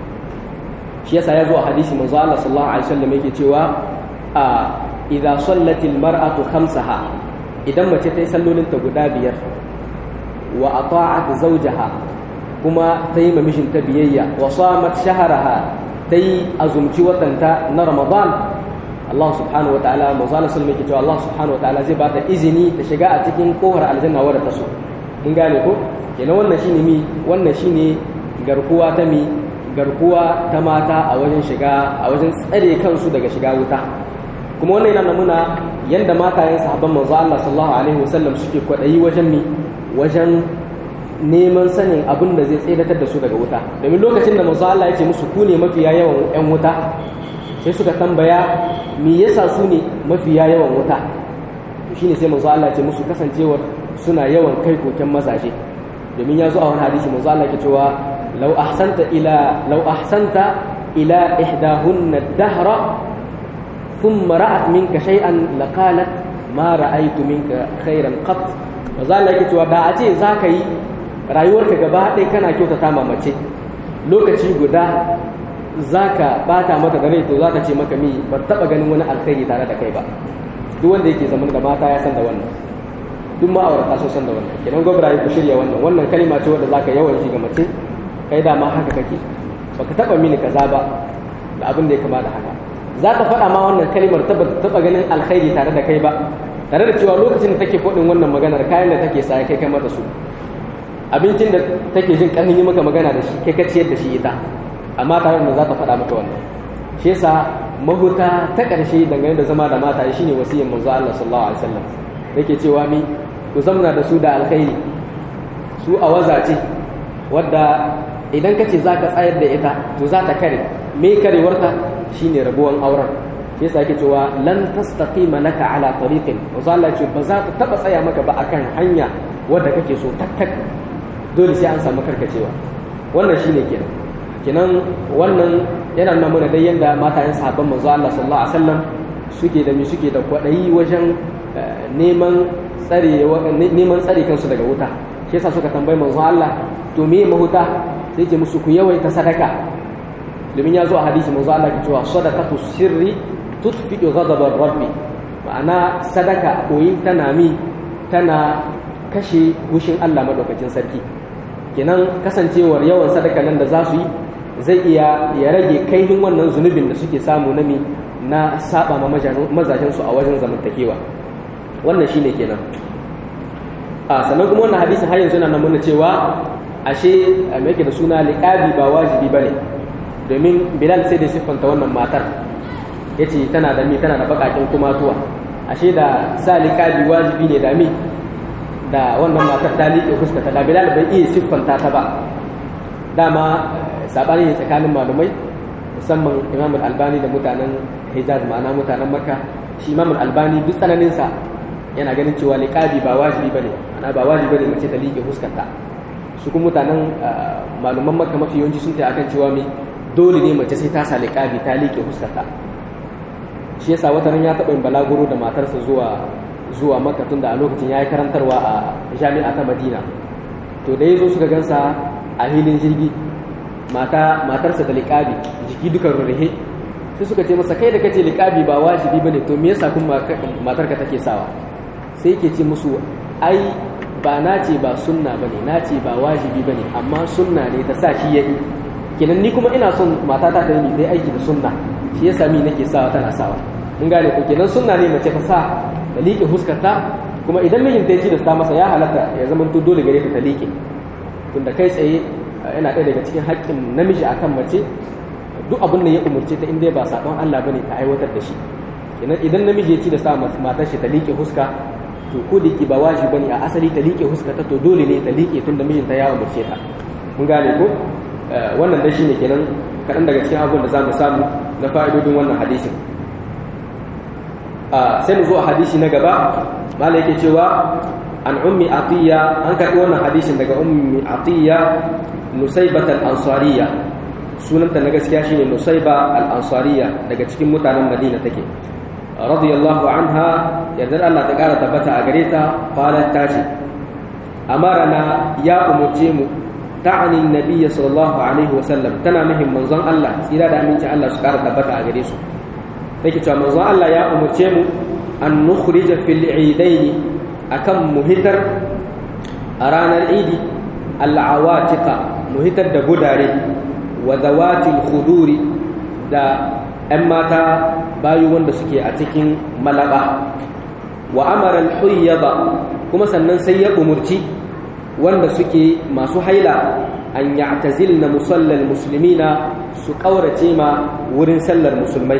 shi yasa ya zo a hadisi manzo Allah sallallahu alaihi wasallam yake cewa a idza sallatil mar'atu khamsaha idan mace ta yi sallolin ta guda biyar wa ata'at zawjaha kuma ta yi mamishin ta biyayya wa samat shahraha ta yi azumci watanta na ramadan Allah subhanahu wa ta'ala manzala sulmi ke cewa Allah subhanahu wa ta'ala zai bata izini ta shiga a cikin kofar aljanna wadda ta so mun gane ko kenan wannan shine mi wannan shine garkuwa ta mi garkuwa ta mata a wajen shiga a wajen tsare kansu daga shiga wuta kuma wannan yana nuna yanda matayen sahabban manzo Allah sallallahu alaihi wasallam suke kwadayi wajen mi wajen neman sanin abin da zai tseratar da su daga wuta domin lokacin da manzo Allah ya ce musu ku ne mafiya yawan yan wuta sai suka tambaya me yasa su ne mafiya yawan wuta shine sai manzo Allah ya ce musu kasancewar suna yawan kai koken mazaje domin ya zo a wani hadisi manzo Allah ke cewa law ahsanta ila law ahsanta ila ihdahunna dahra thumma ra'at minka shay'an laqalat ma ra'aytu minka khairan qat manzo Allah ke cewa da a ce zaka yi rayuwarka gaba ɗaya kana kyautata mamace lokaci guda zaka bata mata da rai to zaka ce maka mi ba taba ganin wani alkhairi tare da kai ba duk wanda yake zaman da mata ya san da wannan duk ma'aurata sun san da wannan kenan gwabra ku shirya wannan wannan kalima ce wanda zaka yawan ji ga mace kai da ma haka kake baka taba mini kaza ba da abin da ya kama da haka za ta faɗa ma wannan kalimar taba ganin alkhairi tare da kai ba tare da cewa lokacin da take faɗin wannan maganar kayan da take sa kai kai mata su abincin da take jin ƙarfin yi maka magana da shi kai ka ciyar da shi ita amma tare da za ta faɗa maka wannan shi yasa mahuta ta ƙarshe dangane da zama da mata shine wasiyyar manzo Allah sallallahu alaihi wasallam yake cewa mi ku zamna da su da alkhairi su a wazace wadda idan ka ce zaka tsayar da ita to za ta kare me karewarta shine rabuwan auren shi yasa yake cewa lan tastaqima laka ala tariqin manzo Allah ce ba za ta taba tsaya maka ba akan hanya wadda kake so tak tak dole sai an samu karkacewa wannan shine kenan kenan wannan yana nuna mana dai yanda matayen sahabban manzo Allah sallallahu alaihi wasallam suke da mi suke da kwadayi wajen neman tsare neman tsare kansu daga wuta shi yasa suka tambayi manzo Allah to me mahuta sai ce musu ku yawaita sadaka domin ya zo a hadisi manzo Allah ke cewa sadaqatu sirri tutfi'u ghadabar rabbi ma'ana sadaka koyi tana mi tana kashe hushin Allah madaukakin sarki kenan kasancewar yawan sadaka nan da za su yi zai iya ya rage kaifin wannan zunubin da suke samu na mi na saba ma mazajen su a wajen zamantakewa wannan shine kenan a sannan kuma wannan hadisin har yanzu yana nuna cewa ashe me yake da suna liqabi ba wajibi bane domin Bilal sai da siffanta wannan matar yace tana da mi tana da bakakin kumatuwa ashe da sa liqabi wajibi ne da mi da wannan matar ta liƙe fuskata da Bilal bai iya siffanta ta ba dama sabani ne tsakanin malumai musamman Imam Al-Albani da mutanen Hijaz ma'ana mutanen Makka shi Imam Al-Albani duk tsananin sa yana ganin cewa liqabi ba wajibi bane ana ba wajibi bane mace ta liƙe fuskarta su kuma mutanen maluman Makka mafi yawanci sun ta akan cewa me dole ne mace sai ta sa liqabi ta liƙe fuskarta shi yasa wata ran ya taɓa yin balaguro da matarsa zuwa zuwa makka tun da a lokacin ya yi karantarwa a jami'a ta madina to da ya zo suka gansa a hilin jirgi matarsa da liƙabi jiki duka rurruhe sai suka ce masa kai da kace liƙabi ba wajibi bane to me yasa kuma matarka take sawa sai yake ce musu ai ba na ce ba sunna bane na ce ba wajibi bane amma sunna ne ta sa shi yayi kenan ni kuma ina son matata ta yi dai aiki da sunna shi yasa mi nake sawa tana sawa mun gane ko kenan sunna ne mace ta sa ta liƙe huskarta kuma idan mijinta ya ci da sa masa ya halatta ya zama to dole gare ta ta liƙe tunda kai tsaye yana ɗaya daga cikin haƙƙin namiji akan mace duk abin da ya umarce ta inda ba saɓon Allah bane ta aiwatar da shi kenan idan namiji ya ci da sa matar shi ta liƙe huska to ko da ba wajibi bane a asali ta liƙe huska ta to dole ne ta liƙe tunda mijinta ya umarce ta mun gane ko wannan dai shine kenan kaɗan daga cikin abubuwan da za mu samu na fa'idodin wannan hadisin sai mu zo a hadisi na gaba malai yake cewa an ummi atiya an karɓi wannan hadisin daga ummi atiya nusaibat al-ansariya sunanta na gaskiya shine nusaiba al-ansariya daga cikin mutanen madina take radiyallahu anha yardar Allah ta kara tabbata a gare ta qalat ta ce amarana ya umurce mu ta'ani nabiyyi sallallahu alaihi wasallam tana muhim manzon Allah tsira da aminci Allah su kara tabbata a gare su take cewa manzon Allah ya umurce mu an nukhrija fil idaini akan muhitar a ranar idi al'awatika muhitar da gudare wa zawatil khuduri da 'yan mata bayu wanda suke a cikin malaba wa amaran huyyaba kuma sannan sai ya umurci wanda suke masu haila an ya'tazilna musallal muslimina su ƙaurace ma wurin sallar musulmai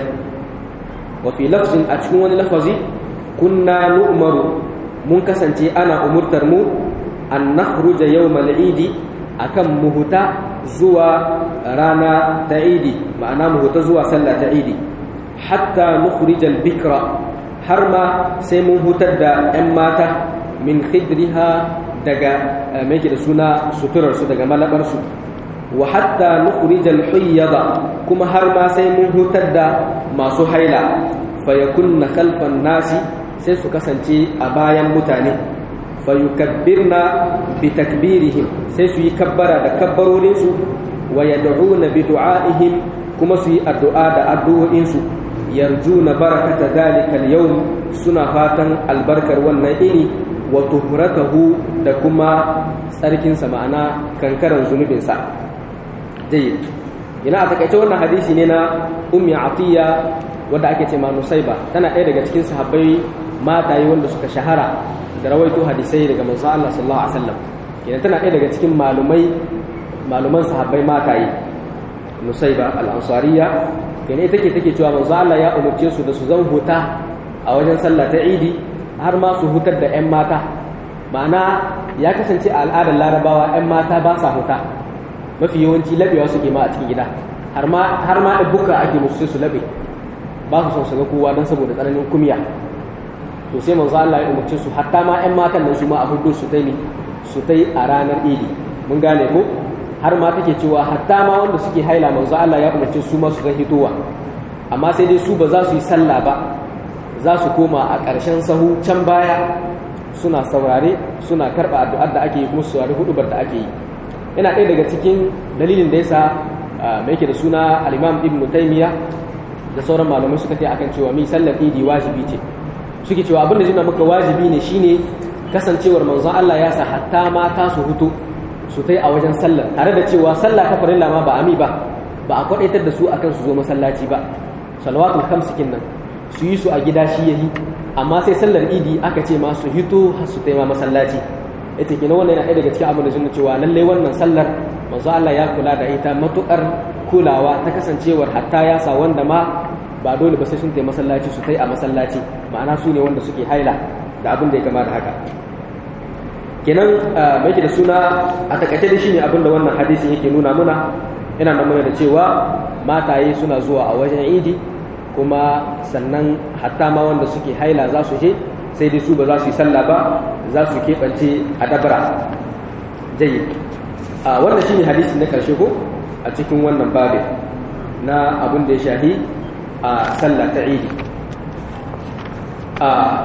wa fi lafzin a cikin wani lafazi kunna nu'maru mun kasance ana umurtar mu an nakhruja yawmal idi akan muhuta zuwa rana ta idi ma'ana muhuta zuwa sallah ta idi hatta nukhrijal bikra har ma sai mun hutar da 'yan mata min khidriha daga mai da suna suturarsu daga malabarsu wa hatta nukhrijal huyyada kuma har ma sai mun hutar da masu haila fayakunna khalfan nasi sai su kasance a bayan mutane fayukabbirna bi takbirihim sai su yi kabbara da kabbarorinsu wa yad'una bi du'aihim kuma su yi addu'a da addu'o'insu yarjuna barakata dalika al-yawm suna fatan albarkar wannan ini wa tuhratahu da kuma tsarkinsa ma'ana kankaran zunubinsa jayyid ina a takaice wannan hadisi ne na ummi atiya wadda ake ce ma nusaiba tana ɗaya daga cikin sahabbai mataye wanda suka shahara da rawaito hadisai daga manzo Allah sallallahu alaihi wasallam kenan tana ɗaya daga cikin malumai maluman sahabbai mataye nusaiba al-ansariya kenan ita ke take cewa manzo Allah ya umarce su da su zan huta a wajen sallah ta Idi har ma su hutar da ƴan mata ma'ana ya kasance a al'adar larabawa ƴan mata ba sa huta mafi yawanci labewa suke ma a cikin gida har ma har ma buka ake musu su labe ba su son su ga kowa don saboda tsananin kumya to sai manzo Allah ya umarce su hatta ma ƴan matan nan su ma a hudu su tai ne su tai a ranar idi mun gane ko har ma take cewa hatta ma wanda suke haila manzo Allah ya umarce su ma su zan hitowa amma sai dai su ba za su yi sallah ba za su koma a ƙarshen sahu can baya suna saurare suna karɓa addu'ar da ake yi kuma su saurari hudubar da ake yi yana ɗaya daga cikin dalilin da yasa mai yake da suna al-Imam Ibn Taymiyyah da sauran malamai suka ce akan cewa mi sallar idi wajibi ce suke cewa abin da zai maka wajibi ne shine kasancewar manzon Allah ya sa hatta mata su hutu su tai a wajen sallar tare da cewa sallah ta farilla ma ba ami ba ba a kwadaitar da su akan su zo masallaci ba salawatul khamsikin nan su yi su a gida shi yayi amma sai sallar idi aka ce ma su hito su tai ma masallaci ita kenan wannan yana ɗaya daga cikin abin da sun cewa lalle wannan sallar manzo Allah ya kula da ita matukar kulawa ta kasancewar hatta ya sa wanda ma ba dole ba sai sun tai masallaci su tai a masallaci ma'ana su ne wanda suke haila da abin da ya kama da haka kenan mai da suna a takaice da shine abin da wannan hadisin yake nuna muna yana nuna da cewa mataye suna zuwa a wajen idi kuma sannan hatta ma wanda suke haila za su je sai dai su ba za su yi sallah ba za su keɓance a dabara jayi a wannan shine hadisi na karshe ko a cikin wannan babin na abin da ya shahi a sallah ta idi a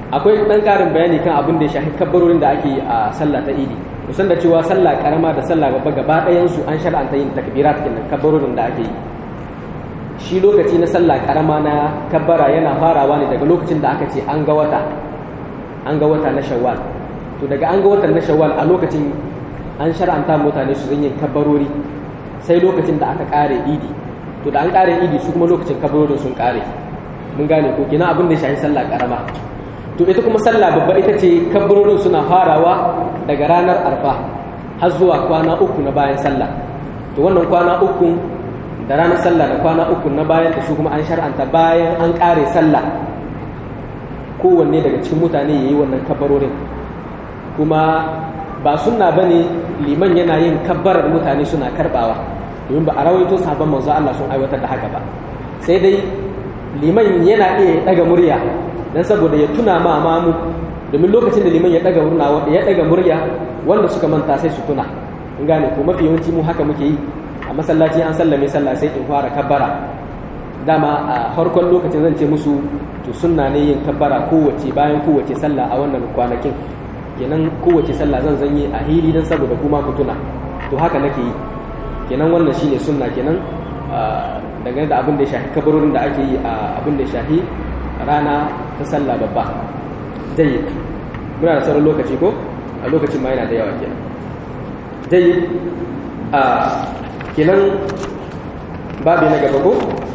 akwai ɗan ƙarin bayani kan abin da ya shafi kabbarorin da ake yi a sallah ta idi musan da cewa sallah karama da sallah babba gaba ɗayansu an shar'anta yin takbirat kenan kabbarorin da ake yi shi lokaci na sallah karama na kabbara yana farawa ne daga lokacin da aka ce an ga wata an ga wata na shawwal to daga an ga watan na shawwal a lokacin an shar'anta mutane su zan yin kabbarori sai lokacin da aka kare idi to da an kare idi su kuma lokacin kabbarorin sun kare mun gane ko kina abin da ya shafi sallah karama to ita kuma sallah babba ita ce kabbarorin suna farawa daga ranar arfa har zuwa kwana uku na bayan sallah to wannan kwana uku da ranar sallah da kwana uku na bayan da su kuma an shar'anta bayan an kare sallah kowanne daga cikin mutane ya yi wannan kabbarorin kuma ba sunna ba ne liman yana yin kabbarar mutane suna karbawa domin ba a rawaito sabon manzo Allah sun aiwatar da haka ba sai dai liman yana iya daga murya dan saboda ya tuna ma mamu domin lokacin da liman ya daga murna ya daga murya wanda suka manta sai su tuna in gane ko mafi yawanci mu haka muke yi a masallaci an sallame sallah sai in fara kabbara dama a farkon lokacin zan ce musu to sunna ne yin kabbara kowace bayan kowace sallah a wannan kwanakin kenan kowace sallah zan zanyi a hili dan saboda kuma ku tuna to haka nake yi kenan wannan shine sunna kenan dangane da abin da ya shafi kabarorin da ake yi a abin da ya shafi rana ta sallah babba jayyid muna da sauran lokaci ko a lokacin ma yana da yawa kenan jayyid a kenan babu na gaba ko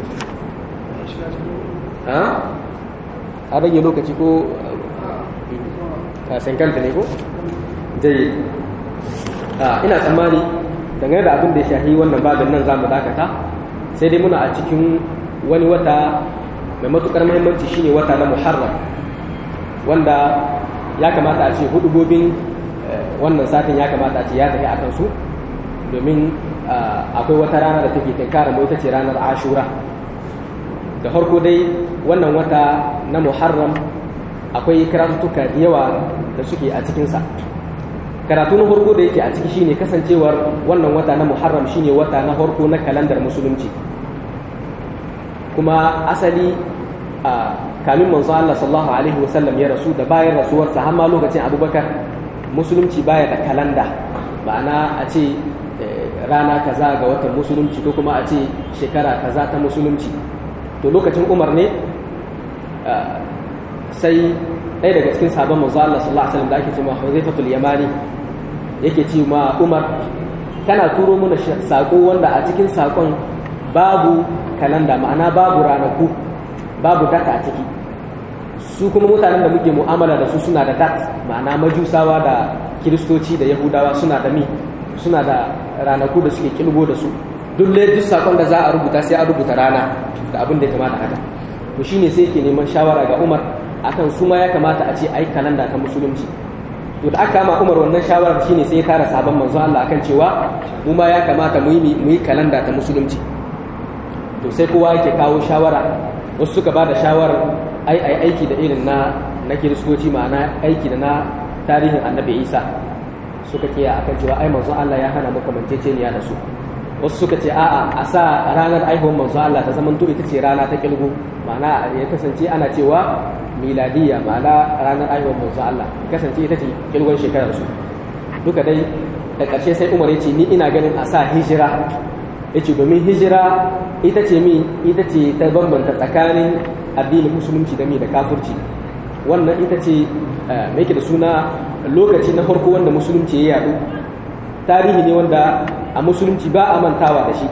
a rage lokaci ko a sankanta ne ko jayyid ina tsammani dangane da abin da ya shafi wannan babin nan za mu dakata sai dai muna a cikin wani wata mai matukar muhimmanci shine wata na muharram wanda ya kamata a ce hudubobin wannan satin ya kamata a ce ya tafi akan su domin akwai wata rana da take tinkara mu ita ce ranar ashura da farko dai wannan wata na muharram akwai karatuka da yawa da suke a cikinsa karatu na farko da yake a ciki shine kasancewar wannan wata na muharram shine wata na farko na kalandar musulunci kuma asali a kamin manzo Allah sallallahu alaihi wasallam ya rasu da bayan rasuwarsa har ma lokacin Abubakar musulunci baya da kalanda ma'ana a ce rana kaza ga watan musulunci ko kuma a ce shekara kaza ta musulunci to lokacin Umar ne sai ɗaya daga cikin sabon manzo Allah sallallahu alaihi wasallam da ake cewa Huzaifatul Yamani yake ce ma Umar kana turo mana sako wanda a cikin sakon babu kalanda ma'ana babu ranaku babu data a ciki su kuma mutanen da muke mu'amala da su suna da dat ma'ana majusawa da kiristoci da yahudawa suna da mi suna da ranaku da suke kilgo da su duk duk sakon da za a rubuta sai a rubuta rana da abin da ya kamata haka to shine sai yake neman shawara ga Umar akan su ma ya kamata a ce ai kalanda ta musulunci to da aka ma Umar wannan shawarar shine sai ya tara sabon manzo Allah akan cewa mu ma ya kamata mu yi mu yi kalanda ta musulunci to sai kowa yake kawo shawara wasu suka ba da shawarar ai ai aiki da irin na na kiristoci ma'ana aiki da na tarihin annabi Isa suka kiya akan cewa ai manzo Allah ya hana mu kamanceceniya da su wasu suka ce a'a a sa ranar aihuwar manzo Allah ta zamanto ita ce rana ta kilgu ma'ana ya kasance ana cewa miladiyya ma'ana ranar aihuwar manzo Allah kasance ita ce kilgon shekarar su duka dai da ƙarshe sai Umar ya ce ni ina ganin a sa hijira yace domin hijira ita ce mi ita ce ta bambanta tsakanin addinin musulunci da mi da kafirci wannan ita ce mai da suna lokaci na farko wanda musulunci ya yadu tarihi ne wanda a musulunci ba a mantawa da shi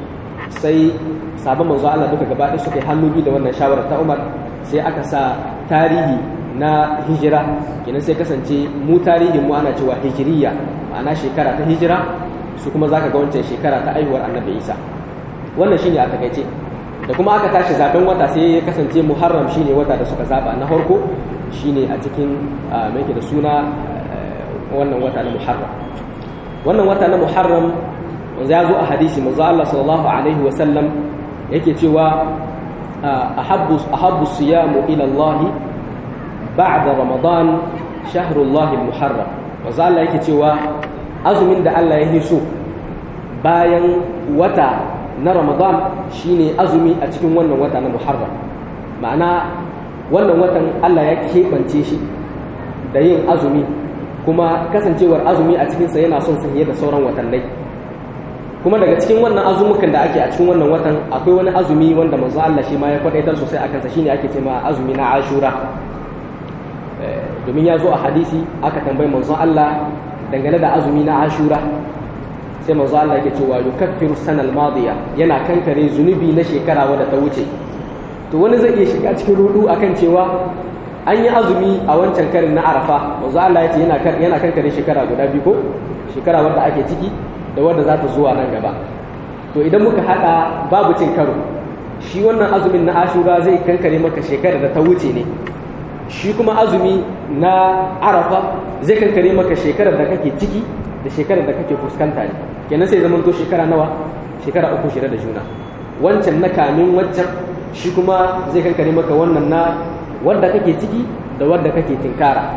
sai sabon manzo Allah duka gaba ɗaya suka yi hannu biyu da wannan shawarar ta Umar sai aka sa tarihi na hijira kenan sai kasance mu tarihin mu ana cewa hijiriya ma'ana shekara ta hijira su kuma zaka ga wancan shekara ta aihuwar Annabi Isa wannan shine a takaice da kuma aka tashi zaben wata sai ya kasance Muharram shine wata da suka zaba na farko shine a cikin mai da suna wannan wata na Muharram wannan wata na muharram wanzu ya zo a hadisi manzo Allah sallallahu alaihi wa sallam yake cewa ahabbu ahabbu siyamu ila Allah ba'da ramadan shahrullah muharram manzo Allah yake cewa azumin da Allah ya so bayan wata na ramadan shine azumi a cikin wannan wata na muharram ma'ana wannan watan Allah ya keɓance shi da yin azumi kuma kasancewar azumi a cikinsa yana son sa da sauran watannai kuma daga cikin wannan azumukan da ake a cikin wannan watan akwai wani azumi wanda manzo Allah shi ma ya kwadaitar sosai akan sa shine ake cewa azumi na Ashura domin ya zo a hadisi aka tambayi manzo Allah dangane da azumi na Ashura sai manzo Allah yake cewa yukaffiru sanal madiya yana kankare zunubi na shekara wadda ta wuce to wani zai iya shiga cikin rudu akan cewa an yi azumi a wancan karin na Arafa manzo Allah ya ce yana yana kankare shekara guda biyu ko shekara wadda ake ciki da wadda za ta zuwa nan gaba to idan muka hada babu cin karo shi wannan azumin na Ashura zai kankare maka shekarar da ta wuce ne shi kuma azumi na Arafa zai kankare maka shekarar da kake ciki da shekarar da kake fuskanta ne kenan sai zaman to shekara nawa shekara uku shida da juna wancan na kamin wancan shi kuma zai kankare maka wannan na wadda kake ciki da wadda kake tinkara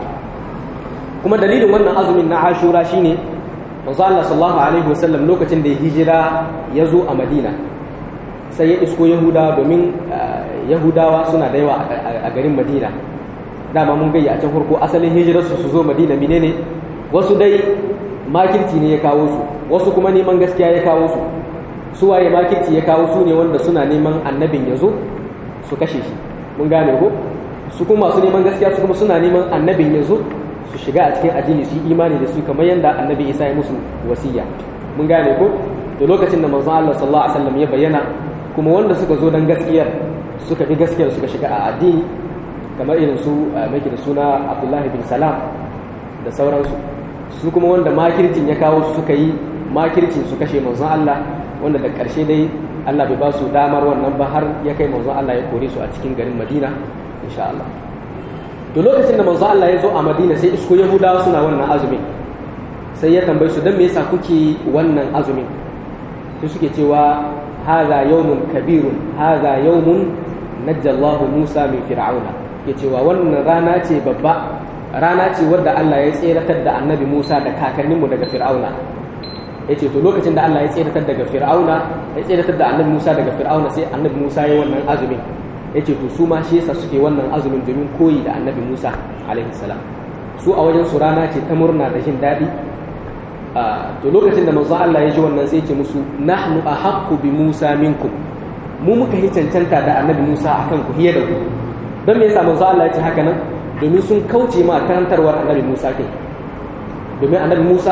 kuma dalilin wannan azumin na ashura shine manzo Allah sallallahu alaihi wasallam lokacin da ya hijira ya zo a Madina sai ya isko Yahuda domin Yahudawa suna da yawa a garin Madina dama mun gayya a can farko asalin hijirarsu su zo Madina menene wasu dai makirci ne ya kawo su wasu kuma neman gaskiya ya kawo su su waye makirci ya kawo su ne wanda suna neman annabin ya zo su kashe shi mun gane ko su kuma masu neman gaskiya su kuma suna neman annabin ya zo su shiga a cikin addini su yi imani da su kamar yadda annabi isa ya musu wasiya mun gane ko da lokacin da manzon Allah sallallahu alaihi wasallam ya bayyana kuma wanda suka zo dan gaskiyar suka bi gaskiyar suka shiga a addini kamar irin su mai da suna Abdullahi bin Salam da sauransu su kuma wanda makircin ya kawo su suka yi makircin su kashe manzon Allah wanda da ƙarshe dai Allah bai ba su damar wannan ba har ya kai manzon Allah ya kore su a cikin garin Madina insha Allah to lokacin da manzon Allah ya zo a Madina sai isko Yahudawa suna wannan azumin sai ya tambaye su dan me yasa kuke wannan azumin sai suke cewa hadha yawmun kabirun hadha yawmun najjallahu Musa min fir'auna ke cewa wannan rana ce babba rana ce wadda Allah ya tseratar da annabi Musa da kakanninmu daga Fir'auna ya ce to lokacin da Allah ya tseratar daga Fir'auna ya tseratar da annabi Musa daga Fir'auna sai annabi Musa ya wannan azumin ya ce to su ma shi yasa suke wannan azumin domin koyi da annabi Musa alaihi salam su a wajen su rana ce ta murna da jin daɗi to lokacin da manzo Allah ya ji wannan sai ya ce musu nahnu ahaqqu bi Musa minkum mu muka yi cancanta da annabi Musa akan ku hiye da ku don me yasa manzo Allah ya ce haka nan domin sun kauce ma karantarwar annabi Musa kai domin annabi Musa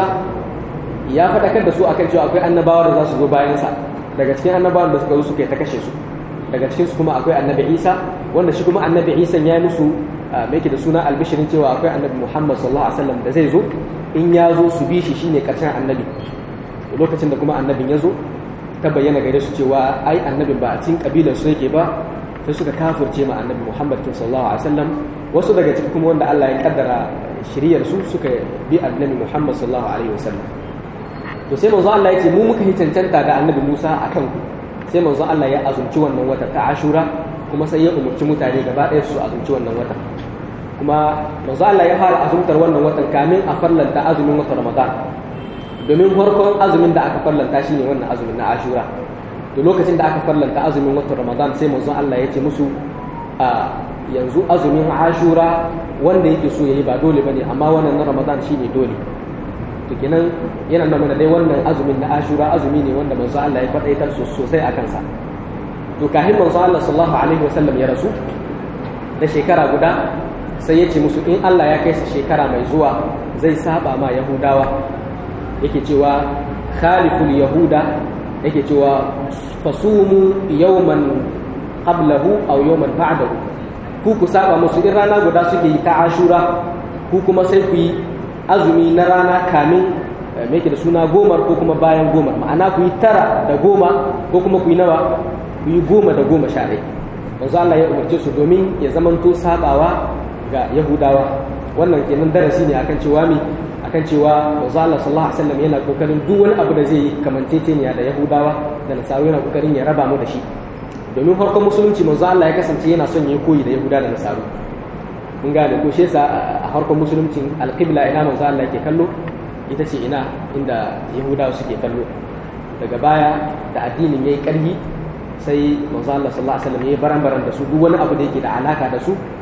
ya faɗakar da su akan cewa akwai annabawa da za su zo bayansa daga cikin annabawan da suka zo suka yi ta kashe su daga cikin su kuma akwai annabi Isa wanda shi kuma annabi Isa ya yi musu mai da suna albishirin cewa akwai annabi Muhammad sallallahu alaihi wasallam da zai zo in ya zo su bi shi shine karshen annabi lokacin da kuma annabin ya zo ta bayyana gare su cewa ai annabin ba a cikin kabilar su yake ba sai suka kafirce ma annabi Muhammad sallallahu alaihi wasallam wasu daga ciki kuma wanda Allah ya kaddara shiriyar su suka bi annabi Muhammad sallallahu alaihi wasallam to sai manzo Allah ya ce mu muka yi cancanta da annabi Musa akan ku sai manzo Allah ya azumci wannan wata ta Ashura kuma sai ya umurci mutane gaba ɗaya su azumci wannan wata kuma manzo Allah ya fara azumtar wannan watan kamin a farlanta azumin watan Ramadan domin farkon azumin da aka farlanta shine wannan azumin na Ashura to lokacin da aka farlanta azumin watan Ramadan sai manzo Allah ya ce musu a yanzu azumin Ashura wanda yake so yayi ba dole bane amma wannan na Ramadan shine dole to kenan yana nuna mana dai wannan azumin na Ashura azumi ne wanda manzo Allah ya faɗaitar sosai a kansa to kafin manzo Allah sallallahu alaihi wasallam ya rasu da shekara guda sai ya ce musu in Allah ya kai sa shekara mai zuwa zai saba ma Yahudawa yake cewa khaliful yahuda yake cewa fasumu yawman qablahu aw yawman ba'dahu ku ku saba musu in rana guda suke yi ta ashura ku kuma sai ku yi azumi na rana kamin me yake da suna gomar ko kuma bayan gomar ma'ana ku yi tara da goma ko kuma ku yi nawa ku yi goma da goma sha ɗaya manzo Allah ya umarce su domin ya zamanto sabawa ga yahudawa wannan kenan darasi ne akan cewa mi akan cewa manzo Allah sallallahu alaihi wasallam yana kokarin duk wani abu da zai yi kamanceceniya da yahudawa da nasaru yana kokarin ya raba mu da shi domin farkon musulunci manzo Allah ya kasance yana son ya koyi da yahuda da nasaru mun gane ko shi yasa a farkon musuluncin alqibla ina manzo Allah yake kallo ita ce ina inda yahudawa suke kallo daga baya da addinin yayi karhi sai manzo Allah sallallahu alaihi wasallam yayi baran-baran da su duk wani abu da yake da alaka da su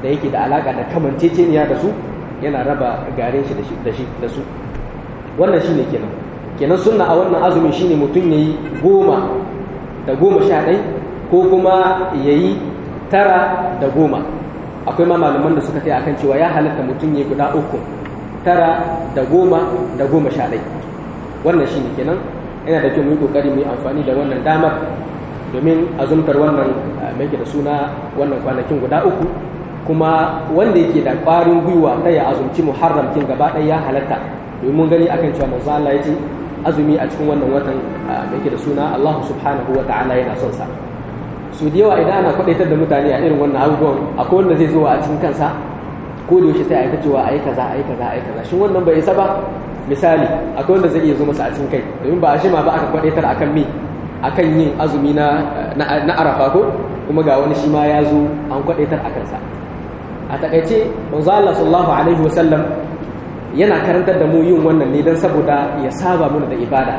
da yake da alaka da kamanceceniya da su yana raba garin shi da shi da su wannan shine kenan kenan sunna a wannan azumin shine mutum yayi goma da goma sha ɗai ko kuma yayi tara da goma akwai ma malaman da suka kai akan cewa ya halatta mutum ya guda uku tara da goma da goma sha ɗai wannan shine kenan yana da kyau mu yi kokari mu yi amfani da wannan damar domin azumtar wannan mai da suna wannan kwanakin guda uku kuma wanda yake da ƙwarin gwiwa ta ya azumci muharram kin gaba ɗaya ya halatta domin mun gani akan cewa manzo Allah ya ce azumi a cikin wannan watan mai da suna Allah subhanahu wa ta'ala yana son sa su da yawa idan ana kwadaitar da mutane a irin wannan abubuwan akwai wanda zai zo a cikin kansa ko da yaushe sai a yi ta cewa ayi kaza ayi kaza ayi kaza shin wannan bai isa ba misali akwai wanda zai iya zo masa a cikin kai domin ba a shima ba aka kwadaitar akan me akan yin azumi na na arafa ko kuma ga wani shi ma ya zo an kwadaitar a kansa a takaice manzo Allah sallallahu alaihi wasallam yana karantar da mu yin wannan ne don saboda ya saba mana da ibada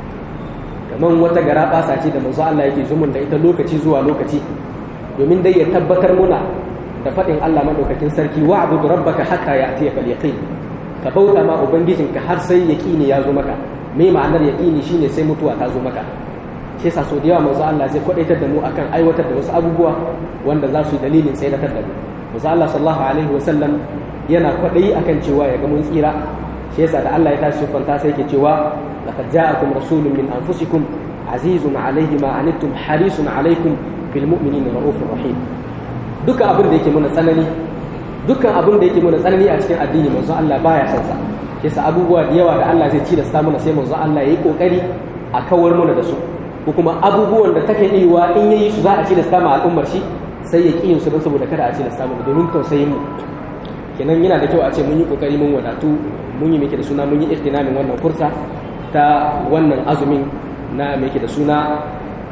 kamar wata gara basa ce da manzo Allah yake zumun da ita lokaci zuwa lokaci domin dai ya tabbatar muna da faɗin Allah madaukakin sarki wa abudu rabbaka hatta ya'tiyaka al-yaqin ka bauta ma ubangijinka har sai yaqini ya zo maka me ma'anar yaqini shine sai mutuwa ta zo maka shi yasa so da yawa manzo Allah zai kwadaitar da mu akan aiwatar da wasu abubuwa wanda za su yi dalilin tsayar da mu manzo Allah sallallahu alaihi wasallam yana kwadayi akan cewa ya ga mun tsira shi yasa da Allah ya tashi fanta sai yake cewa laqad ja'akum rasulun min anfusikum azizun alayhi ma anittum harisun alaykum bil mu'minina raufur rahim duka abin da yake muna tsanani dukkan abin da yake muna tsanani a cikin addini manzo Allah baya son sa yasa abubuwa da yawa da Allah zai ci da sa muna sai manzo Allah yayi kokari a kawar muna da su ko kuma abubuwan da take yiwa in yayi su za a ci da sama al'ummar shi sai ya ƙi su don saboda kada a ci da samu domin tausayin mu kenan yana da kyau a ce mun yi kokari mun wadatu mun yi meke da suna mun yi ihtinamin wannan fursa ta wannan azumin na meke da suna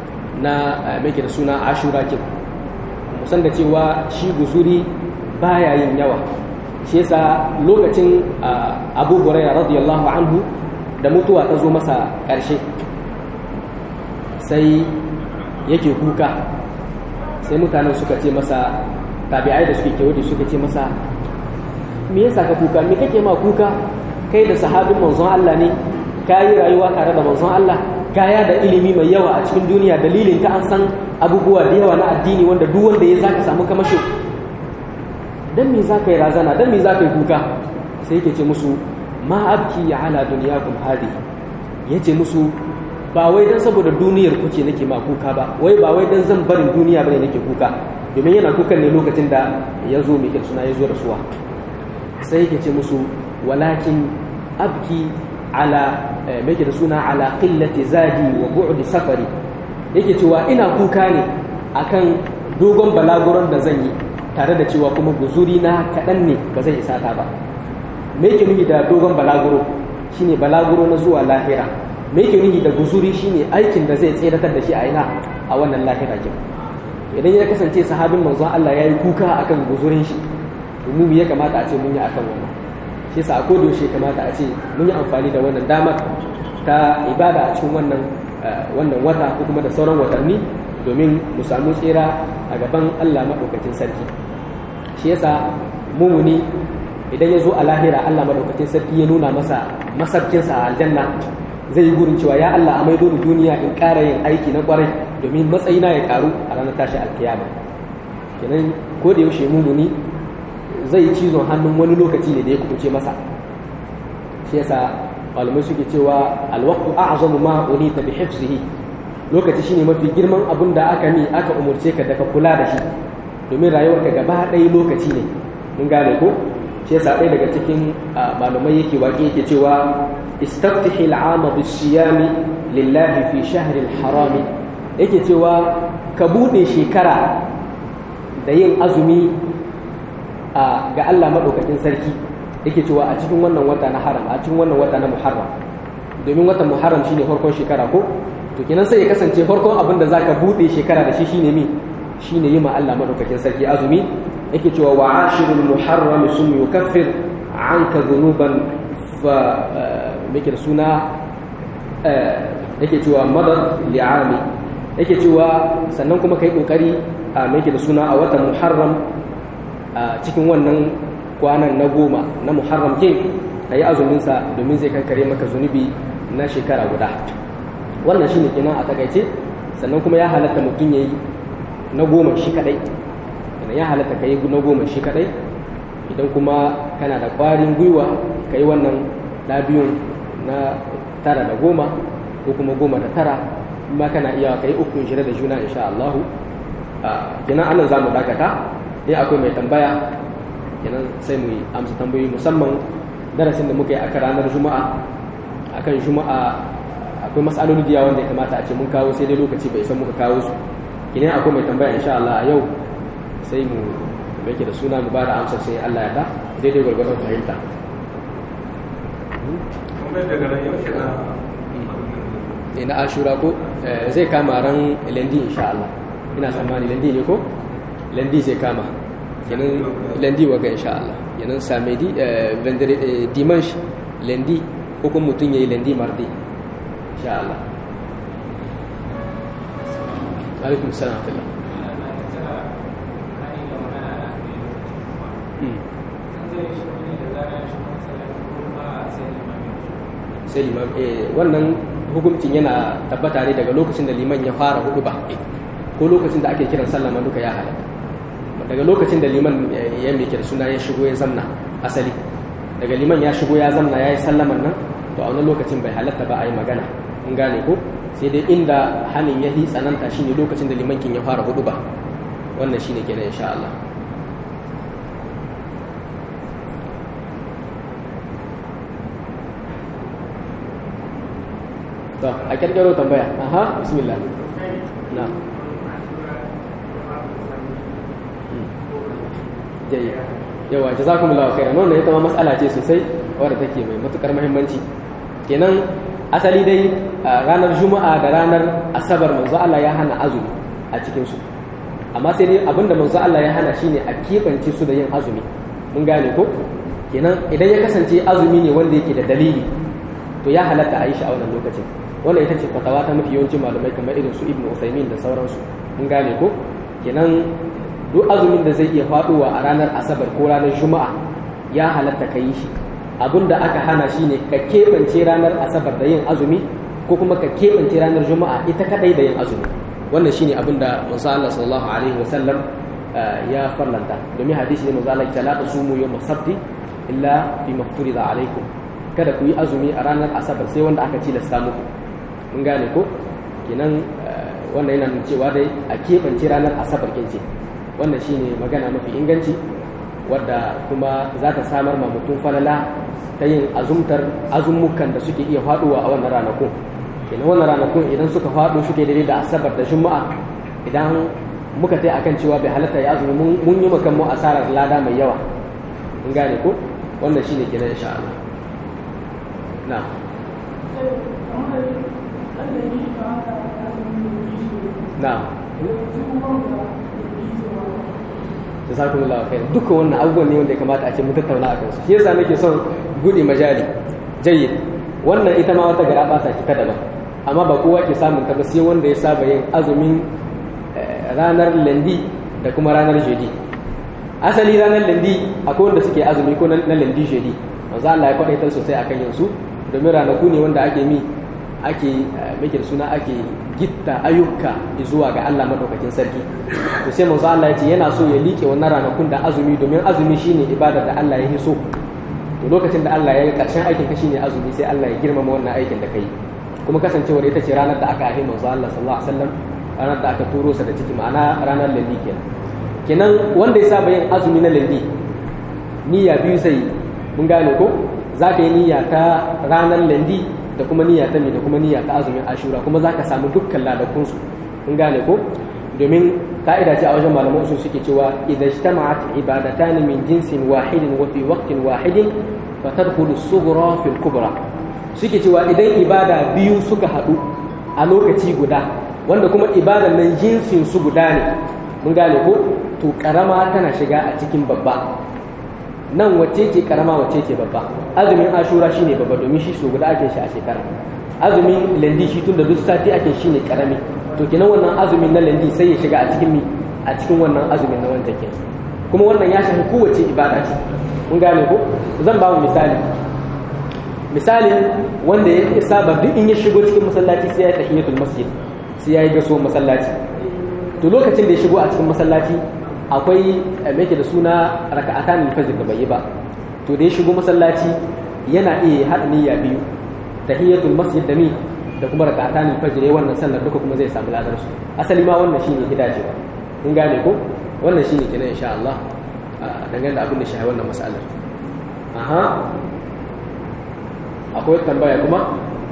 na meke da suna ashura kin musan da cewa shi guzuri baya yin yawa shi yasa lokacin abu hurairah radiyallahu anhu da mutuwa ta zo masa ƙarshe sai yake kuka sai mutanen suka ce masa tabi'ai da suke kewaye suka ce masa me yasa ka kuka me kake ma kuka kai da sahabin manzon Allah ne ka yi rayuwa tare da manzon Allah kaya da ilimi mai yawa a cikin duniya dalilin ka an san abubuwa da yawa na addini wanda duk wanda ya zaka samu kamasho dan me zaka yi razana dan me zaka yi kuka sai yake ce musu ma abki ala dunyakum hadi yace musu ba wai dan saboda duniyar kuke nake ma kuka ba wai ba wai dan zan barin duniya bane nake kuka domin yana kukan ne lokacin da ya zo mai suna ya zo rasuwa sai yake ce musu walakin abki ala mai da suna ala qillati zadi wa bu'di safari yake cewa ina kuka ne akan dogon balaguron da zan yi tare da cewa kuma guzuri na kaɗan ne ba zai isa ta ba me yake nufi da dogon balaguro shine balaguro na zuwa lahira me yake nufi da guzuri shine aikin da zai tseratar da shi a ina a wannan lahira kin idan ya kasance sahabin manzon Allah yayi kuka akan guzurin shi to mu ya kamata a ce mun yi akan wannan shi yasa a koda yaushe kamata a ce mun yi amfani da wannan damar ta ibada a cikin wannan wannan wata ko kuma da sauran watanni domin mu samu tsira a gaban Allah madaukakin sarki shi yasa mumuni idan ya zo a lahira Allah madaukakin sarki ya nuna masa masarkinsa a aljanna zai yi gurin cewa ya Allah a maido duniya in ƙara yin aiki na ƙwarai domin matsayina ya ƙaru a ranar tashi alkiyama kenan ko da yaushe mumuni zai yi cizon hannun wani lokaci ne da ya kubuce masa shi yasa malamai suke cewa alwaqtu a'zamu ma unita bi hifzihi lokaci shine mafi girman abin da aka ni aka umurce ka da ka kula da shi domin rayuwarka gaba ɗaya lokaci ne mun gane ko shi yasa ɗaya daga cikin malamai yake waƙe yake cewa istaftihi al'ama bisiyami lillahi fi shahril harami yake cewa ka buɗe shekara da yin azumi ga Allah maɗaukakin sarki yake cewa a cikin wannan wata na haram a cikin wannan wata na muharram domin watan muharram shine farkon shekara ko to kenan sai ya kasance farkon abin da zaka buɗe shekara da shi shine mi shine yi ma Allah maɗaukakin sarki azumi yake cewa wa ashirul muharram sum yukaffir anka dhunuban fa muke suna yake cewa madad li'ami yake cewa sannan kuma kai kokari a muke da suna a watan muharram a cikin wannan kwanan na goma na muharram kin ka yi azuminsa domin zai kankare maka zunubi na shekara guda wannan shine kenan a takaice sannan kuma ya halatta mutum ya yi na goma shi kadai idan ya halatta ka yi na goma shi kadai idan kuma kana da kwarin gwiwa ka yi wannan labiyun na tara da goma ko kuma goma da tara ma kana iya ka yi ukun shirya da juna insha Allah kenan anan za mu dakata in akwai mai tambaya kenan sai mu yi amsa tambayoyi musamman darasin da muka yi aka ranar juma'a akan juma'a akwai matsaloli da wanda ya kamata a ce mun kawo sai dai lokaci bai san muka kawo su kenan akwai mai tambaya insha Allah a yau sai mu yake da suna mu ba da amsar sai Allah ya da daidai gwargwadon fahimta na ashura ko zai kama ran lendi insha Allah ina tsammani lendi ne ko lendi zai kama kenan lendi waga insha Allah kenan samedi vendredi dimanche lendi ko kuma mutum yayi lendi mardi insha Allah alaikum salam sai liman wannan hukuncin yana tabbata ne daga lokacin da liman ya fara hudu ba ko lokacin da ake kiran sallama duka ya halatta daga lokacin da liman ya mai kira suna ya shigo ya zamna asali daga liman ya shigo ya zamna ya yi sallaman nan to a wani lokacin bai halatta ba a yi magana mun gane ko sai dai inda hannun ya yi tsananta shine lokacin da liman kin ya fara hudu ba wannan shine kenan insha Allah to a kirkiro tambaya aha bismillah na jayi yawa jazakumullahu khairan wannan ita ma mas'ala ce sosai wadda take mai matukar muhimmanci kenan asali dai ranar juma'a da ranar asabar manzo Allah ya hana azumi a cikin su amma sai dai abinda manzo Allah ya hana shine a kebance su da yin azumi mun gane ko kenan idan ya kasance azumi ne wanda yake da dalili to ya halatta a yi shi a wannan lokacin wannan ita ce fatawa ta mafi yawancin malamai kamar irin su ibnu usaimin da sauransu mun gane ko kenan duk azumin da zai iya faduwa a ranar asabar ko ranar juma'a ya halatta ka yi shi abinda aka hana shi ne ka keɓance ranar asabar da yin azumi ko kuma ka keɓance ranar juma'a ita kadai da yin azumi wannan shine abin da manzo Allah sallallahu alaihi wasallam ya farlanta domin hadisi ne manzo Allah ya la tasumu yawm sabti illa fi mafturida alaikum kada ku yi azumi a ranar asabar sai wanda aka tilasta muku mun gane ko kenan wannan yana nuna cewa dai a keɓance ranar asabar kince wannan shine magana mafi inganci wadda kuma za ta samar ma mutum falala ta yin azumtar azumukan da suke iya faduwa a wannan ranakun kenan wannan ranakun idan suka faɗo suke daidai da asabar da juma'a idan muka tai akan cewa bai halatta ya azumi mun yi makan mu asarar lada mai yawa mun gane ko wannan shine kenan insha Allah na'am na'am jazakumullahu khair duka wannan abubuwan ne wanda ya kamata a ce mu tattauna a kansu shi yasa nake son bude majali jayyid wannan ita ma wata gara basa ta daban amma ba kowa ke samun ta ba sai wanda ya saba yin azumin ranar lendi da kuma ranar jeudi asali ranar lendi akwai wanda suke azumi ko na lendi jeudi manzo Allah ya kwadaitar sosai akan yin su domin ranaku ne wanda ake mi ake meke suna ake gitta ayyuka zuwa ga Allah madaukakin sarki to sai manzo Allah ya ce yana so ya liƙe wannan ranakun da azumi domin azumi shine ibadar da Allah ya yi so to lokacin da Allah ya yi karshen aikin ka shine azumi sai Allah ya girmama wannan aikin da kai kuma kasancewar ita ce ranar da aka haifi manzo Allah sallallahu alaihi wasallam ranar da aka turo sa da ciki ma'ana ranar landi kenan kenan wanda ya saba yin azumi na landi niyya biyu sai mun gane ko za ka yi niyya ta ranar landi da kuma niyya ta da kuma niyya ta azumin ashura kuma za ka samu dukkan ladakunsu kun gane ko domin ka'ida ce a wajen malaman usul suke cewa idan ijtama'at ibadatan min jinsin wahidin wa fi waqtin wahidin fa tadkhulu as-sughra fi al-kubra suke cewa idan ibada biyu suka hadu a lokaci guda wanda kuma ibadan nan jinsin su guda ne mun gane ko to karama tana shiga a cikin babba nan wacce ce karama wacce ce babba azumin ashura shine babba domin shi so guda ake shi a shekara azumin landi shi tun da duk sati ake shi ne karami to kenan wannan azumin na landi sai ya shiga a cikin mi a cikin wannan azumin na wancan ke kuma wannan ya shafi kowace ibada ce mun gane ko zan ba mu misali misalin wanda ya saba duk in ya shigo cikin masallaci sai ya tahiyatul masjid sai ya yi gaso masallaci to lokacin da ya shigo a cikin masallaci akwai me da suna raka'atan fajr da bai yi ba to da ya shigo masallaci yana iya haɗa niyya biyu tahiyatul masjid da ni da kuma raka'atan fajr wannan sallar duka kuma zai samu ladar su asali ma wannan shine hidajewa mun gane ko wannan shine kenan insha Allah dangane da abin da shi wannan mas'alar aha akwai tambaya kuma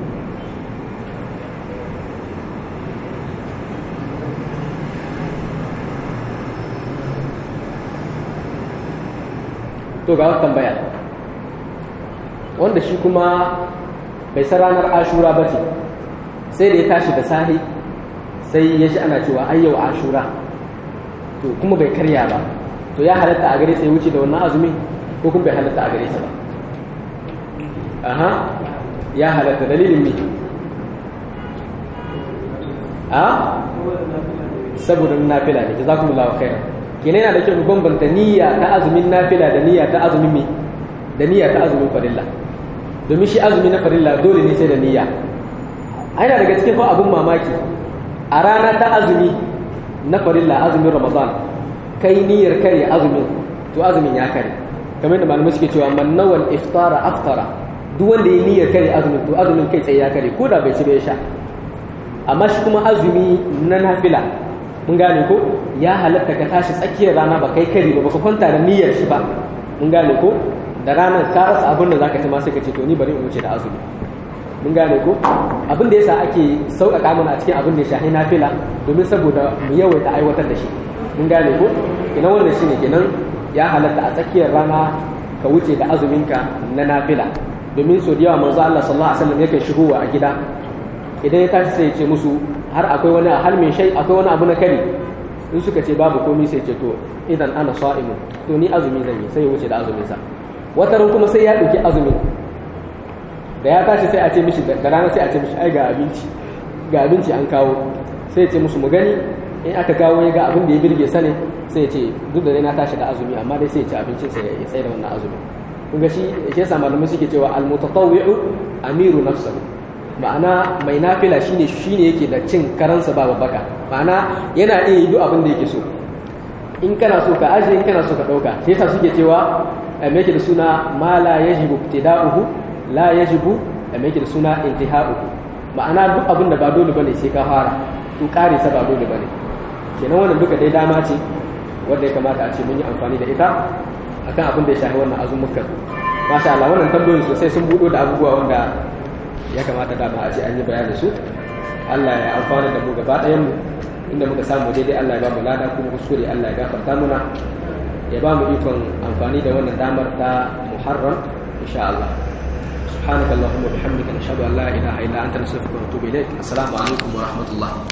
to ga wata tambaya wanda shi kuma bai san ranar ashura ba ce sai da ya tashi da sahi sai ya ji ana cewa ayyau ashura to kuma bai karya ba to ya halatta a gare sai wuce da wannan azumi ko kuma bai halatta a gare sa ba aha ya halatta dalilin ne a saboda nafila ne jazakumullahu khairan kenan yana da kyau bambanta niyya ta azumin nafila da niyya ta azumin mi da niyya ta azumin farilla domin shi azumi na farilla dole ne sai da niyya ana daga cikin fa abun mamaki a rana ta azumi na farilla azumin ramadan kai niyyar kare azumin to azumin ya kare kamar da malamai suke cewa man nawal iftara aftara duk wanda ya niyyar kare azumin to azumin kai tsaye ya kare ko da bai ci bai sha amma shi kuma azumi na nafila mun gane ko ya halatta ka tashi tsakiyar rana ba kai kare ba baka kwanta da niyyar shi ba mun gane ko da ranar ka rasa abin da zaka ci ma sai ka ce to ni bari in wuce da azumi mun gane ko abin da yasa ake sauƙaƙa mana a cikin abin da ya shahi nafila domin saboda mu yawaita aiwatar da shi mun gane ko kenan wannan shine kenan ya halatta a tsakiyar rana ka wuce da azuminka na nafila domin so da yawa manzo Allah sallallahu alaihi wasallam yake shigowa a gida idan ya tashi sai ya ce musu har akwai wani hal min shay akwai wani abu na kari in suka ce babu komai sai ce to idan ana sa'imu to ni azumi zan yi sai ya wuce da azumin sa wataran kuma sai ya dauki azumin da ya tashi sai a ce mishi da rana sai a ce mishi ai ga abinci ga abinci an kawo sai ya ce musu mu gani in aka kawo ya ga abin da ya birge sane sai ya ce duk da dai na tashi da azumi amma dai sai ya ci abincin sa ya tsaye da wannan azumi kun ga shi shi yasa malamai suke cewa al-mutatawwi'u amiru nafsihi ma'ana mai nafila shine shine yake da cin karansa ba babbaka ma'ana yana iya yi duk abin da yake so in kana so ka aje in kana so ka dauka sai yasa suke cewa me yake da suna ma la yajibu ibtida'uhu la yajibu me yake da suna intiha'uhu ma'ana duk abin da ba dole bane sai ka fara to kare sa ba dole bane kenan wannan duka dai dama ce wanda ya kamata a ce mun yi amfani da ita akan abin da ya shafi wannan azumukan masha Allah wannan tambayoyin sosai sun budo da abubuwa wanda ya kamata dama a ce an yi bayanin su Allah ya amfana da mu gaba ɗayan mu inda muka samu daidai Allah ya ba mu lada kuma kuskure Allah ya gafarta muna ya ba mu ikon amfani da wannan damar ta Muharram insha Allah سبحانك اللهم وبحمدك نشهد ان لا اله الا انت نستغفرك ونتوب اليك السلام عليكم ورحمه الله